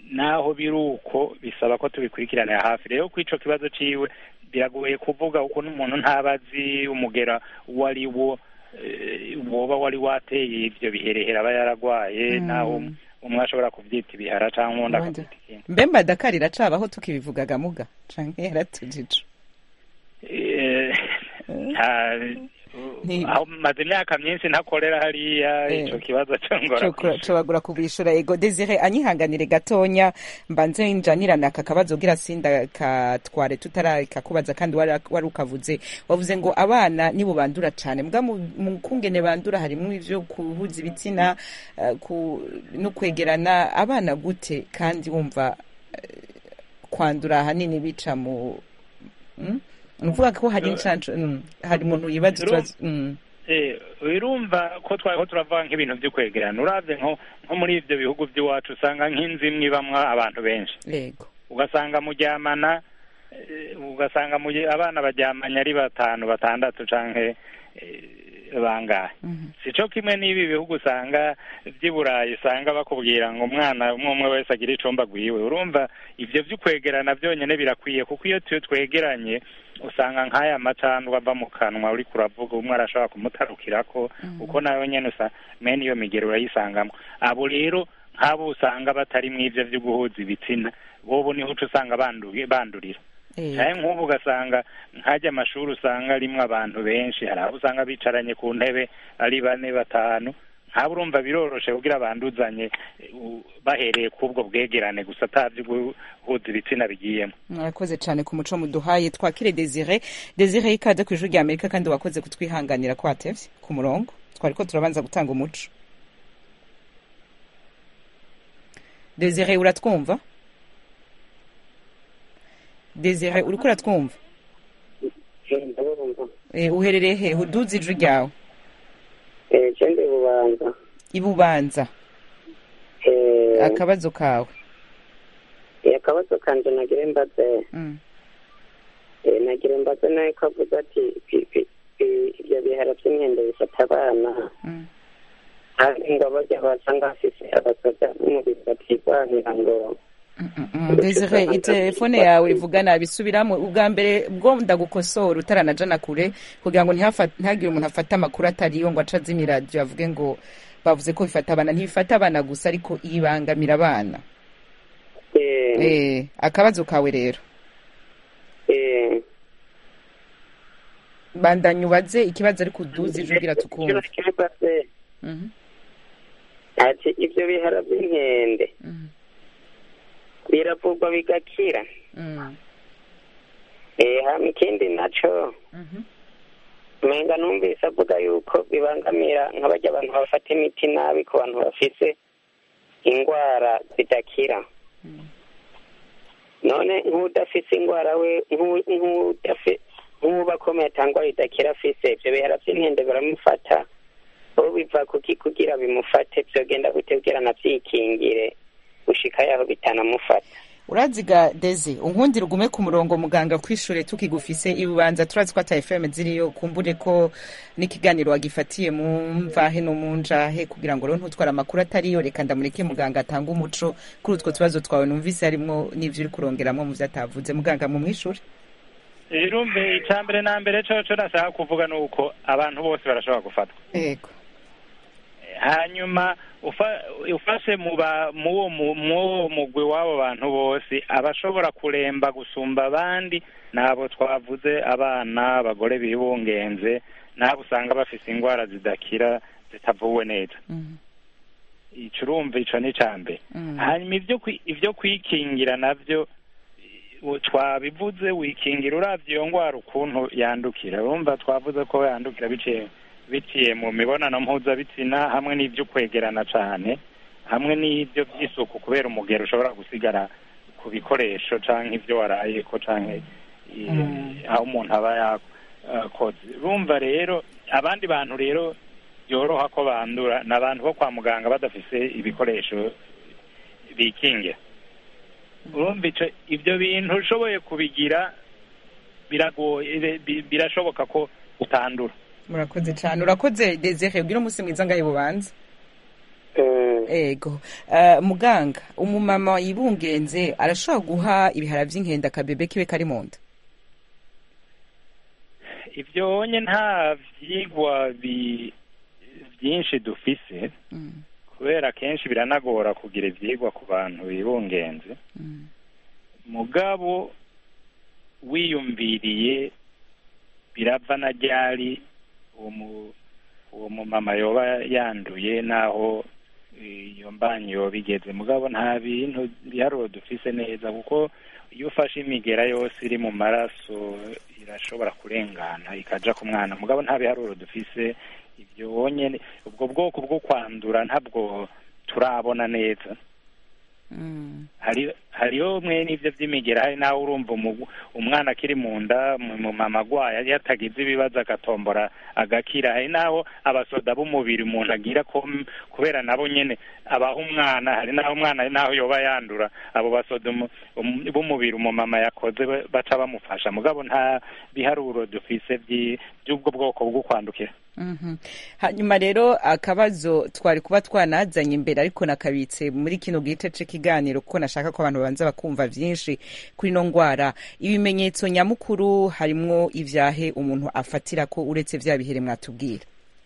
naho biri uko bisaba ko tubikurikiranira hafi rero ku ico kibazo ciwe biragoye kuvuga ukuntu umuntu ntaba azi umugera uwo ari wo eh, woba wari wateye ivyo biherehera aba yaragwaye Mm. naho umwe ashobora kuvyita ibihara canke uwundi Abandi- akavyita ikindi mbe madakari iracabaho tukibivugaga muga canke yaratujije Eh, nta- Ni- aho maze imyaka myinshi ntakorera hariya Eh. ico kibazo congora cobagura kubishura ego desire anyihanganire gatonya mbanze njanirana aka kabazo gira sinda katware tutarakakubaza kandi wari wari ukavuze wavuze ngo abana nibo bandura cane mbwa mu mu kungene bandura harimwo ivyo kuhuza ibitsina eh, ku no kwegerana abana gute kandi wumva eh, kwandura ahanini bica mu mm? ni ukuvuga ko hari incanco mm, hari umuntu yibaza ikibazo mm. Eh, urumva ko twari ko turavuga nk'ibintu vyo kwegerana uravye nko nko muri ivyo bihugu vy'iwacu usanga nk'inzu imwe ibamwo abantu benshi yego ugasanga muryamana eh, ugasanga mujye- abana baryamanye ari batanu batandatu canke eh, bangahe Mhm. sico kimwe n'ibi bihugu usanga vy'i burayi usanga bakubwira ngo umwana umwe umwe wese agira icumba gwiwe urumva ivyo vy'ukwegerana vyonyene birakwiye kuko iyo tuyo twegeranye usanga nk'aya macandwa ava mu kanwa uriko uravuga umwe arashobora kumutarukirako kuko nawe nyene usa mene iyo migero urayisangamwo abo rero nk'abo usanga batari mw'ivyo vyo guhuza ibitsina bobo niho uca usanga banduye bandurira Eh, canke nk'ubu ugasanga nkajya amashuri usanga arimwo abantu benshi hari abo usanga bicaranye ku ntebe ari bane batanu nk'abo urumva biroroshe kugira banduzanye eh, u- bahereye k'ubwo bwegerane gusa atavyo guhuza ibitsina bigiyemo murakoze cyane ku muco muduhaye twakire desire desire ikaze ku ijuru rya amerika kandi wakoze kutwihanganira ko watevye ku murongo twari ko turabanza gutanga umuco desire uratwumva desire uriko uratwumva Eh, uherereye he uduze ijuru ryawe cende bubanza ibubanza Eh, akabazo kawe eh, akabazo kanje nagire mbaze Mm, eh, nagire mbaze nawe ko avuze ati pi- pi- pi- ibyo bihara by'inkende bifata abana mm. kandi ngo barya basanga bafise abasoda b'umubiri batirwanira ngo Mm, mm, mm. desire itelefone yawe ivuga nabi subiramo ubwa mbere bwo ndagukosora utaranajana kure kugira ngo ntihafa- ntihagire umuntu afata amakuru atariyo ngo aca azimya iradiyo avuge ngo bavuze ko bifata abana ntibifata abana gusa ariko ibangamira abana eh, eh akabazo kawe rero eh, bandanya ubaze ikibazo ariko uduze ijwi ugira tukumva ikibazo kibaze Mhm, ati ibyo bihara by'inkende mhm, biravurwa bigakira mhm, eh, hama ikindi naco mhm. umenga numvise avuga yuko bibangamira nk'abarya abantu bafata imiti nabi ku bantu bafise indwara zidakira none nk'udafise indwara we nk'u- nk'udafi- nk'uba akomeye atangwa idakira afise ivyo bihera vy'inkende biramufata ubu biva kuki kugira bimufate vyogenda gute kugira navyikingire gushika yaho bitanamufata uraziga deze unkundira ugume ku murongo muganga kwishure tukigufise ibubanza turazi ko ata fm ziriyo kumbure ko n'ikiganiro wagifatiye mu mvahe no mu njahe kugira ngo rero ntutware amakuru atariyo reka ndamureke muganga atanga umuco kuri utwo tubazo twawe numvise harimwo n'ivyo uri kurongeramwo mu vyo atavuze muganga mu mwishure irumve icya mbere na mbere coco nashaka kuvuga ni uko abantu bose barashobora gufatwa yego hanyuma ufa- ufashe mu ba- mu wo mu- mu wo mugwi w'abo bantu bose abashobora kuremba gusumba abandi n'abo twavuze abana abagore bibungenze n'abo usanga bafise indwara zidakira zitavuwe neza Mhm, ico urumva ico ni ica mbere mhm. hanyuma ivyo kwi- ivyo kwikingira navyo u- twabivuze wikingira uravye iyo ngwara ukuntu yandukira urumva twavuze ko yandukira biciye biciye mu mibonano mpuzabitsina hamwe n'ivyo kwegerana cane hamwe n'ivyo vy'isuku kubera umugero ushobora gusigara ku bikoresho canke ivyo warayeko canke i- Mm. aho umuntu aba yakoze urumva rero abandi bantu rero byoroha ko bandura ni abantu bo kwa muganga badafise ibikoresho bikingira urumva ico ibyo bintu ushoboye kubigira biragoye bi- birashoboka ko utandura murakoze cane urakoze desire ubwira umunsi mwiza ngahe bubanza Mm. ego Eh, muganga umumama yibungenze arashobora guha ibihara vy'inkende akabebe kiwe kari mu nda ibyo wonye nta vyigwa bi- byinshi dufise Mm, kubera kenshi biranagora kugira ivyigwa ku bantu bibungenze mm, mugabo wiyumviriye birava na ryari uwo mu- uwo mumama yoba yanduye naho iyo mbanyi yoba igeze mugabo nta bintu biharuro dufise neza kuko iyo ufashe imigera yose iri mu maraso irashobora kurengana ikaja ku mwana mugabo nta biharuro dufise ibyo wonyene ubwo bwoko bwo kwandura ntabwo turabona neza mm, hari hariho mwe n'ivyo vy'imigera hari nawe urumva umu- umwana akiri mu nda mu mu mama agwaye yatagize ibibazo agatombora agakira hari naho abasoda b'umubiri umuntu agira ko kubera nabo nyene abaha umwana hari naho umwana hari naho yoba yandura abo basoda umu- um- b'umubiri umumama yakoze ba- baca bamufasha mugabo nta biharuro dufise vyi- vy'ubwo bwoko bwo kwandukira mhm. hanyuma rero akabazo twari kuba twanazanye imbere ariko nakabitse muri kino gice c'ikiganiro kuko nashaka ko abantu babanza bakumva vyinshi kuri ino ngwara ibimenyetso nyamukuru harimwo ivyahe umuntu afatira ko uretse vya bihere mwatubwira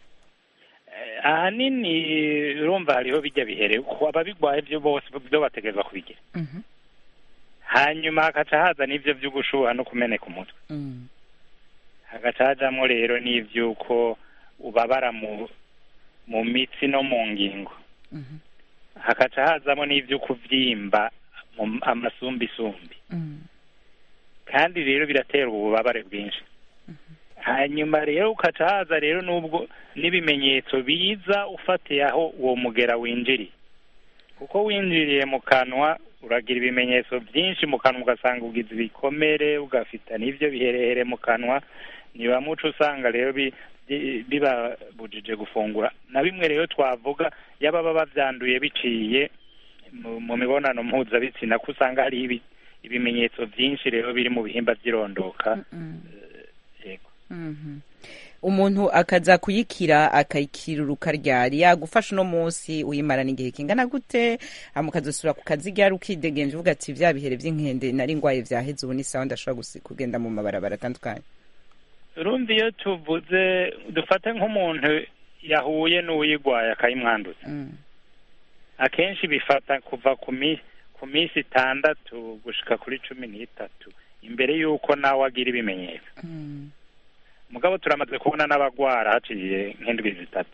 Eh, ahanini urumva hariho bijya bihere kuko ababigwaye vyo bose vyo bategerezwa kubigira Mhm, hanyuma hagaca haza n'ivyo vyo gushuha no kumeneka umutwe mm, hagaca hajamwo rero n'ivyuko ubabara mu mu mitsi no mu ngingo mhm, hagaca hazamo n'ivyo kuvyimba mu amasumbisumbi mm, kandi rero biratera ububabare bwinshi hanyuma rero ukaca haza rero n'ubwo n'ibimenyetso biza ufatiye aho uwo mugera winjiriye kuko winjiriye mu kanwa uragira ibimenyetso byinshi mu kanwa ugasanga ugize ibikomere ugafita n'ivyo biherehere mu kanwa niba muco usanga rero bi- bi- bibabujije gufungura na bimwe rero twavuga yaba baba bavyanduye biciye mu, mu mibonano mpuzabitsina ko usanga hariho ibi- ibimenyetso byinshi rero biri mu bihimba vy'irondoka mm, yego mhm. umuntu akaza kuyikira akayikiruruka ryari yagufasha uno munsi uyimarana igihe kingana gute hama ukazosubira ku kazi ryari ukidegenje uvuga ati vya bihere vy'inkende nari ngwaye vyaheze ubu ni sawa ndashobora gusi- kugenda mu mabarabara atandukanye urumva iyo tuvuze dufate nk'umuntu yahuye n'uwuyigwaye akayimwanduza Mm, akenshi bifata kuva ku mi ku minsi itandatu gushika kuri cumi n'itatu imbere y'uko nawe agira ibimenyetso mm, mugabo turamaze kubona n'abagwara haciye nk'indwi zitatu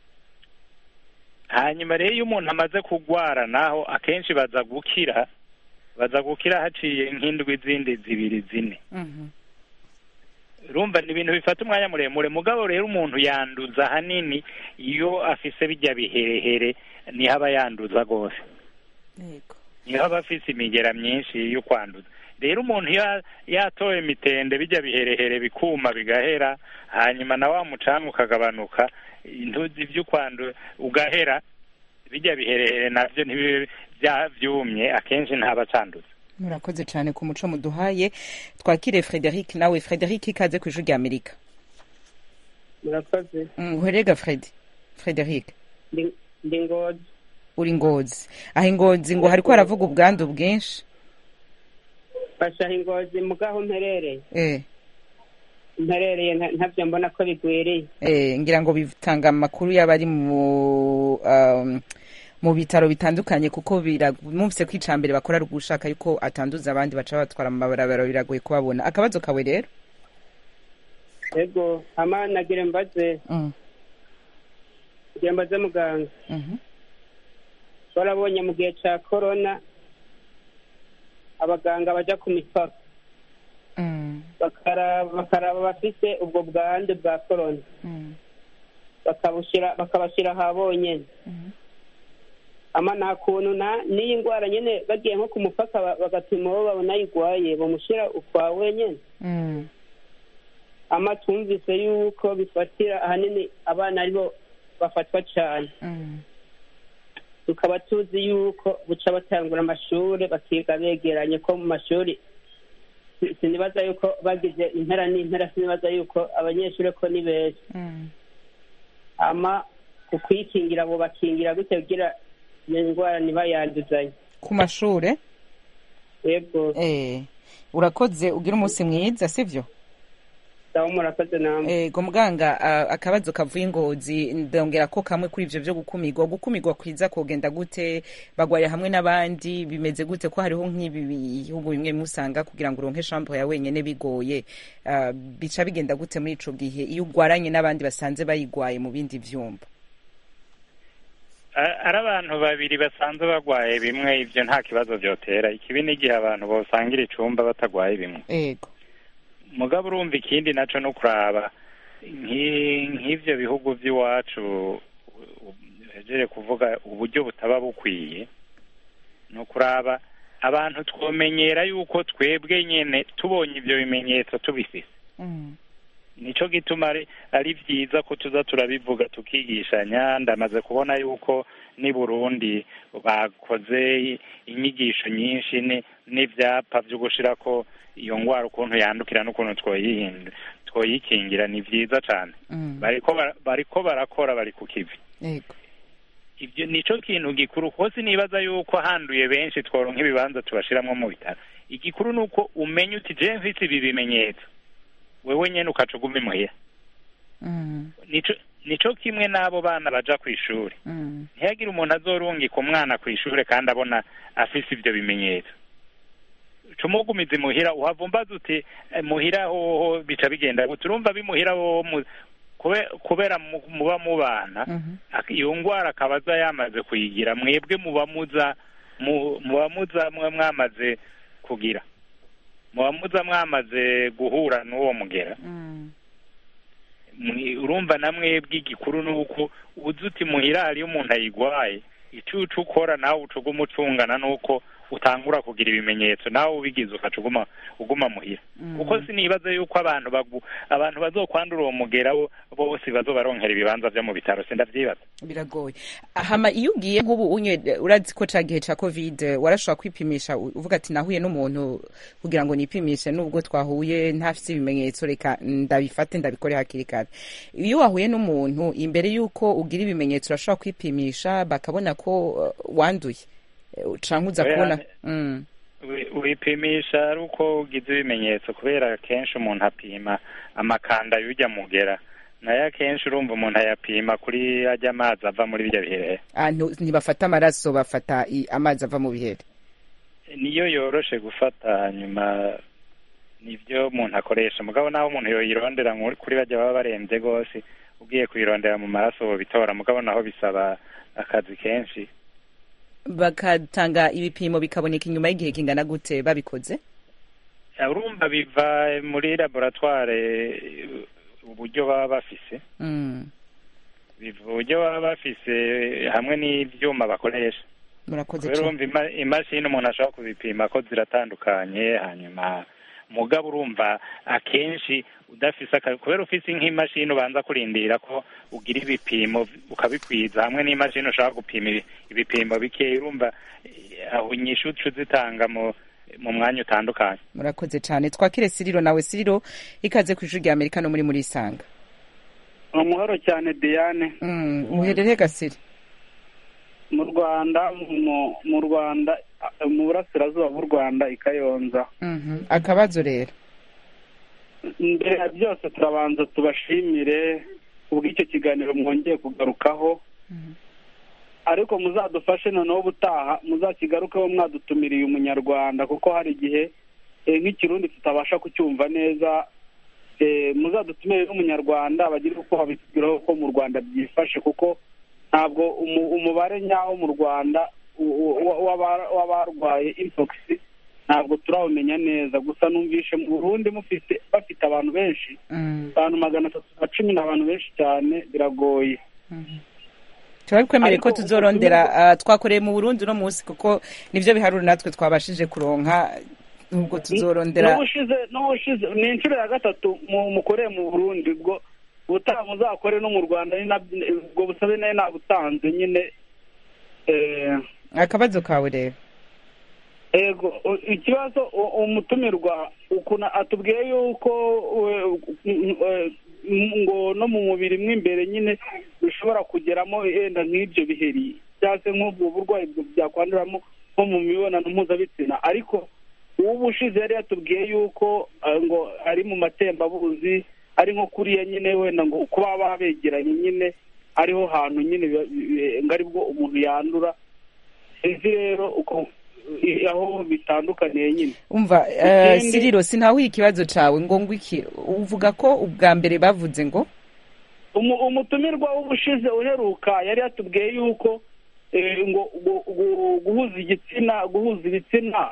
hanyuma rero iyo umuntu amaze kugwara naho akenshi baza gukira baza gukira haciye nk'indwi zindi zibiri zine mhm, urumva ni ibintu bifata umwanya muremure mugabo rero umuntu yanduza ahanini iyo afise bijya biherehere niho aba yanduza rwose yego niho aba afise imigera myinshi yo kwanduza rero umuntu iyo yatoye imitende bijya biherehere bikuma bigahera hanyuma na wa mucanga ukagabanuka intuzi vy'ukwandu ugahera bijya biherehere navyo ntibibe vya- vyumye akenshi ntaba acanduza murakoze cyane ku muco muduhaye twakire frederic nawe frederic ikaze ku ijwi rya amerika murakoze Mm, uhorega fredi frederic Ndi- ndi ngozi uri ngozi aho ingozi ngo hariko haravuga ubwandu bwinshi fasha ingozi mugaho mperereye eh, mperereye nta- ntavyo mbona ko bigwiriye eh, ngira ngo bitanga amakuru y'abari mu um, mu bitaro bitandukanye kuko bira- mwumvise ko icambere bakora ari ugushaka yuko atanduza abandi baca batwara mu mabarabara biragoye kubabona akabazo kawe rero ego hama nagire mbaze mm. nagire mbaze muganga mhm, twarabonye mu gihe ca korona abaganga baja ku mipaka mm, bakaraba bakaraba bafise ubwo bwandu bwa korona mm, bakabushira bakabashira aha bonyene mhm, ama nta kuntu na n'iyi ndwara nyene bagiye nko ku mupaka ba- bagapima uwo babona ayigwaye bamushira ukwa wenyene mm, ama twumvise yuko bifatira ahanini abana aribo bafatwa cane mm, tukaba tuzi yuko buca batangura amashure bakiga begeranye ko mu mashuri si- sinibaza yuko bagize impera n'impera sinibaza yuko abanyeshuri ko ni benshi mm, ama ku kwikingira abo bakingira gute kugira iyo ndwara ntibayanduzanye ku mashure yego eh urakoze ugira umunsi mwiza sivyo sawa murakoze namwe ego muganga ah, akabazo kavuye ingozi ndongera ko kamwe kuri ivyo vyo gukumirwa gukumirwa kwiza kogenda gute bagwaye hamwe n'abandi bimeze gute ko hariho nk'ibi bihugu bimwe bimwe usanga kugira ngo uronke shampo ya wenyene bigoye ah, bica bigenda gute muri ico gihe iyo ugwaranye n'abandi basanze bayigwaye mu bindi vyumba A- ari abantu babiri basanzwe bagwaye bimwe ivyo nta kibazo vyotera ikibi n'igihe abantu bosangira icumba batagwaye bimwe ego mugabo urumva ikindi naco no kuraba nki- nk'ivyo bihugu vy'iwacu hejeje kuvuga uburyo butaba bukwiye ni ukuraba abantu twomenyera yuko twebwe nyene tubonye ivyo bimenyetso tubifise nico gituma ari ari vyiza ko tuza turabivuga tukigishanya ndamaze kubona yuko ni Burundi bakoze inyigisho nyinshi ni n'ivyapa vyo gushirako iyo ngwara ukuntu yandukira n'ukuntu twoyihinda twoyikingira ni vyiza cane bariko bara- bariko barakora bari ku kivi ego ivyo nico kintu gikuru hose nibaza yuko handuye benshi tworonka ibibanza tubashiramwo mu bitaro igikuru ni uko umenya uti je mfise ibi bimenyetso wewe nyene ukaca uguma imuhira nico nico kimwe n'abo bana baja kw'ishuri ntihagire umuntu azorungika umwana kw'ishure kandi abona afise ivyo bimenyetso cumugumiza imuhira uhavumbaza uti "Eh, muhira hoho bica bigenda gute urumva bimuhira hoho mu- kube- kubera mu- muba mubana ak- iyo ngwara akaba aza yamaze kuyigira mwebwe muba muza mu- muba muza mwe mwamaze kugira muba muza mwamaze guhura n'uwo mugera Mwi- urumva na mwebwe igikuru ni uko uzi uti muhira hariyo umuntu ayigwaye ico uca ukora nawe uca uguma ucungana n'uko utangura kugira ibimenyetso nawe ubigize ukaca uguma uguma muhira kuko sinibaza yuko abantu bagu abantu bazokwandura uwo mugera bo- bose bazobaronkera ibibanza vyo mu bitaro sindavyibaza biragoye hama iyo ugiye nk'ubu unye urazi ko ca gihe ca covid warashobora kwipimisha u- uvuga ati nahuye n'umuntu kugira ngo nipimishe nubwo twahuye ntafise ibimenyetso reka ndabifate ndabikore hakiri kare iyo wahuye n'umuntu imbere y'uko ugira ibimenyetso urashobora kwipimisha bakabona ko uh, wanduye Eh, canke uza Oya, kubona Mm. wi- wipimisha ari uko ugize ibimenyetso kubera kenshi umuntu apima amakanda y'urya mugera nayo akenshi urumva umuntu ayapima kuri ajya amazi ava muri birya biherehere Ah, ntu- ntibafata amaraso bafata i- amazi ava mu bihere niyo yoroshe gufata hanyuma nibyo umuntu akoresha mugabo naho umuntu yoyirondera nk'uri- kuri bajya baba barembye rwose ugiye kuyirondera mu maraso bitora mugabo naho bisaba akazi kenshi bakatanga ibipimo bikaboneka inyuma y'igihe kingana gute babikoze Ya, urumva biva muri laboratware uburyo baba bafise Mm. biva uburyo baba bafise hamwe n'ivyuma bakoresha murakoze kubera cane urumva ima- imashini umuntu ashobora kubipima ko ziratandukanye hanyuma mugabo urumva akenshi udafise aka- kubera ufise nk'imashini ubanza kurindira ko ugira ibipimo ukabikwiza hamwe n'imashini ushobora gupima ibi- ibipimo bikeya urumva eh, aho inyishu uca uzitanga mu mu mwanya utandukanye murakoze cyane twakire siriro nawe siriro ikaze ku ishuri rya amerika no muri muri isanga umuhoro cyane diane Mm, uherereye gasiri mu rwanda mu- mu rwanda mu burasirazuba bw'u rwanda i kayonza Mhm. akabazo rero mbere ya byose turabanza tubashimire ubw'icyo kiganiro mwongeye kugarukaho ariko muzadufashe noneho ubutaha muzakigarukeho mwadutumiriye umunyarwanda kuko hari igihe eh, nk'ikirundi tutabasha kucyumva neza eh, muzadutumire n'umunyarwanda bagire uko babitubwiraho ko mu rwanda byifashe kuko ntabwo umu- umubare nyawo mu rwanda u- u- wa- w'aba- w'abarwaye impogisi ntabwo turawumenya neza gusa numvishe mu burundi mufite bafite abantu benshi abantu magana atatu na cumi ni abantu benshi cyane biragoye turabikwemereye ko Ariko tuzorondera ah, twakoreye mu burundi uno munsi kuko nivyo biharuro natwe twabashije kuronka nubwo tuzorondera n'ubushize n'ubushize ni inshuro ya gatatu mu- mukoreye mu burundi ubwo ubutaha muzakore no mu rwanda ni nabyo- ubwo busabe nayo nabutanze nyine eh, akabazo kawe rero ego u- ikibazo u- umutumirwa ukuntu atubwiye yuko we- eh, ngo no mu mubiri mo imbere nyine bishobora kugeramo yenda nk'ibyo biheri cyangwa se nk'ubwo burwayi byakwanduramo nko mu mibonano mpuzabitsina ariko uw'ubushize yari yatubwiye yuko ngo ari mu matembabuzi ari nko kuriya nyine wenda ngo kuba baba begeranye nyine ariho hantu nyine ngo aribwo umuntu yandura sinzi rero uko aho bitandukaniye nyine umva siriro sinahuye ikibazo cyawe ngo ngwiki uvuga ko ubwa mbere bavuze ngo umutumirwa w'ubushize uheruka yari yatubwiye yuko ngo guhuza igitsina guhuza ibitsina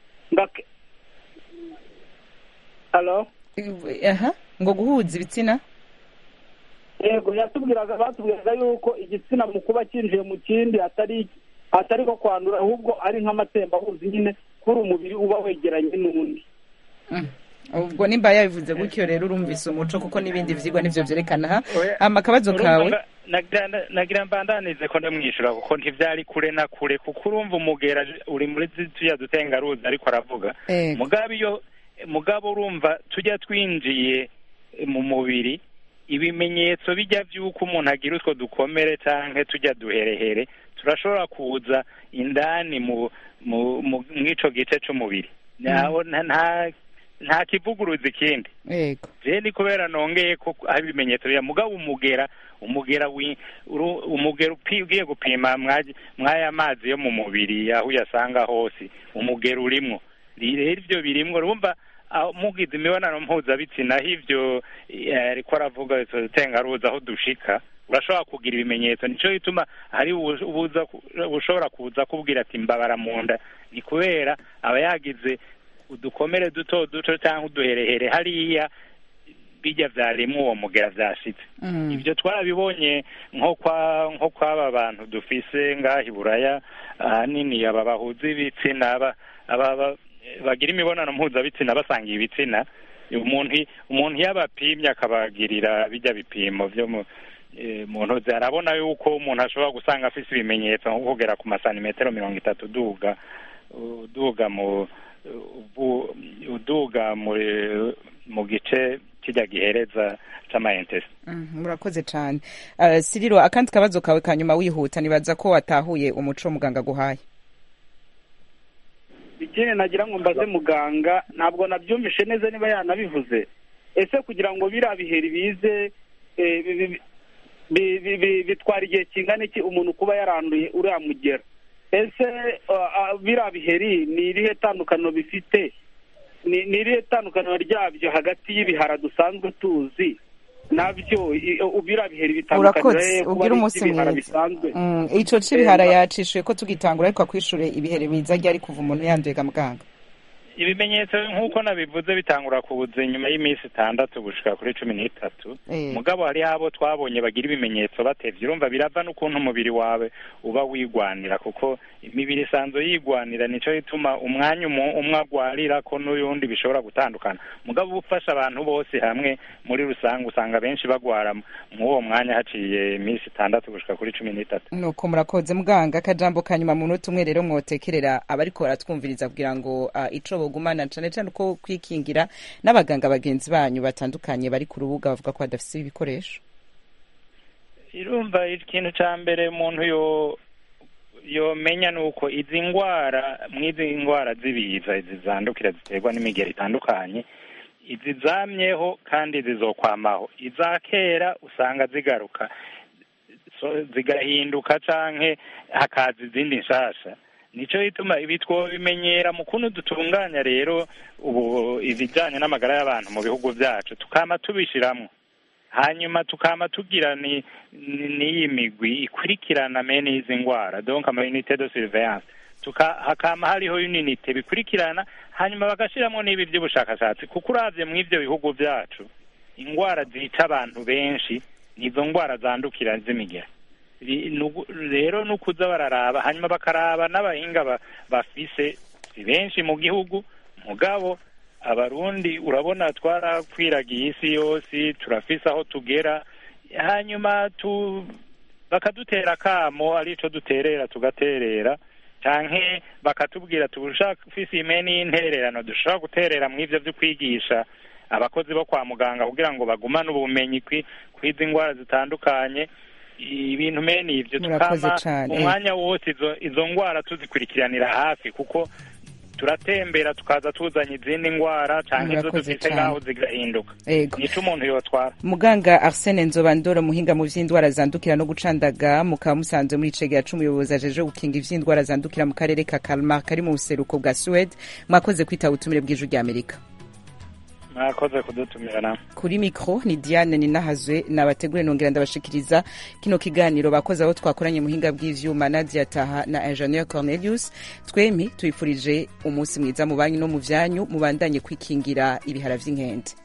ngo guhuza ibitsina yego yatubwiraga batubwiraga yuko igitsina mu kuba cyinjiye mu kindi atari atari ko kwandura ahubwo ari nk'amatembabuzi nyine kuri umubiri uba wegeranye n'undi ubwo nimba yabivuze gutyo rero urumvise umuco kuko n'ibindi byigwa nibyo byerekana aha akabazo kawe nagira mbandanize ko ndamwishyura kuko ntibyari kure na kure kuko urumva umugera uri muri tujya dutengaruzi ariko aravuga mugabo iyo mugabo urumva tujya twinjiye mu mubiri ibimenyetso bijya by'uko umuntu agira utwo dukomere cyangwa tujya duherehere turashobora kuza indani mu icyo gice cy'umubiri nta kivuguruza ikindi rero ni kubera nongeye ko aho ibimenyetso bya mugabo umugera umugera umugera ugiye gupima mw'aya mazi yo mu mubiri aho uyasanga hose umugera urimo rero ibyo birimwo urumva mugize imibonano mpuzabitsina aho ibyo ariko aravuga tengaruza aho dushika urashobora kugira ibimenyetso nicyo gituma hari ushobora kuza kubwira ati mbabara mu nda ni kubera aba yagize udukomere duto duto cyangwa uduherehere hariya bijya byarimo uwo mugera byashitse ibyo twarabibonye nko kwa nko kw'aba bantu dufise ngaha i buraya ahanini aba bahuza ibitsina aba bagira imibonano mpuzabitsina basangiye ibitsina umuntu umuntu iyo abapimye akabagirira bijya bipimo byo mu ntozi arabona yuko umuntu ashobora gusanga afite ibimenyetso nko kugera ku masantimetero mirongo itatu uduga uduga mu uduga mu gice kijya gihereza cy'amayentesi murakoze cyane siriro akandi kabazo kawe ka nyuma wihuta nibaza ko watahuye umuco muganga aguhaye ikindi nagira ngo mbaze muganga ntabwo nabyumvishe neza niba yanabivuze ese kugira ngo biriya biheri bize bitwara igihe kingana iki umuntu kuba yaranduye uriya mugera ese biriya biheri ni irihe tandukaniro bifite ni irihe tandukaniro ryabyo hagati y'ibihara dusanzwe tuzi nabyo biriya biheri bitandukanira kuba ari iby'ibihara bisanzwe icyo cy'ibihara yacishuye ko tugitangura ariko akwishyure ibiheri biza ryari kuva umuntu yanduye muganga ibimenyetso nk'uko nabivuze bitangura kubuza inyuma y'iminsi itandatu gushika kuri cumi n'itatu mugabo hariho abo twabonye bagira ibimenyetso batevye urumva birava n'ukuntu umubiri wawe uba wigwanira kuko imibiri isanzwe yigwanira nico gituma umwanya umwe agwarira ko n'uyundi bishobora gutandukana mugabo uba ufasha abantu bose hamwe muri rusange usanga benshi bagwara mw'uwo mwanya haciye iminsi itandatu gushika kuri cumi n'itatu nuko murakoze muganga akajambo ka nyuma mu minota umwe rero mwotekerera abariko baratwumviriza kugira ngo uh, ico bogumana cane cane uko kwikingira n'abaganga bagenzi banyu batandukanye bari ku rubuga bavuga ko badafise ibikoresho irumva ikintu ca mbere umuntu yo yomenya ni uko izi ndwara mw'izi ndwara z'ibiza izi zandukira ziterwa n'imigero itandukanye izi zamyeho kandi zizokwamaho iza kera usanga zigaruka zigahinduka canke hakaza izindi nshasha nico gituma ibi twobimenyera mu kuntu dutunganya rero ubu ibijyanye n'amagara y'abantu mu bihugu byacu tukama tubishiramwo hanyuma tukama tugira ni n'iyi migwi ikurikirana mene izi ndwara donc ama unité de surveillance tuka hakama hariho unité bikurikirana hanyuma bagashiramo n'ibi by'ubushakashatsi kuko uravye mu ivyo bihugu byacu indwara zica abantu benshi nizo ndwara zandukira z'imigera rero ni ukuza bararaba hanyuma bakaraba n'abahinga bafise si benshi mu gihugu mugabo abarundi urabona twarakwiragiye isi yose turafise aho tugera hanyuma tu bakadutera akamo arico duterera tugaterera canke bakatubwira tufise imeni y'intererano dushobora guterera mu ivyo vyo kwigisha abakozi bo kwa muganga kugira ngo bagumane ubumenyi kw'izi ndwara zitandukanye ibintu mene ibyo Murakoze tukama cane, eh. umwanya wose izo izo ndwara tuzikurikiranira hafi kuko turatembera tukaza tuzanye izindi ndwara cyangwa izo Murakoze dufite cane. ngaho zigahinduka Ego. nico umuntu yotwara muganga arsene nzobandora muhinga mu vy'indwara zandukira no gucandaga mukaba musanze muri icegera c'umuyobozi ajeje gukinga ivy'indwara zandukira mu karere ka kalmar kari mu buseruko bwa suwede mwakoze kwitaba ubutumire bw'ijwi rya amerika mwakoze kudutumira namwe kuri mikro ni diane ninahazwe nabategure nongera ndabashikiriza kino kiganiro bakoze aho twakoranye muhinga bw'ivyuma nadia taha na ingenieur cornelius twemi tuyifurije umunsi mwiza mu banyu no mu vyanyu mubandanye kwikingira ibihara vy'inkende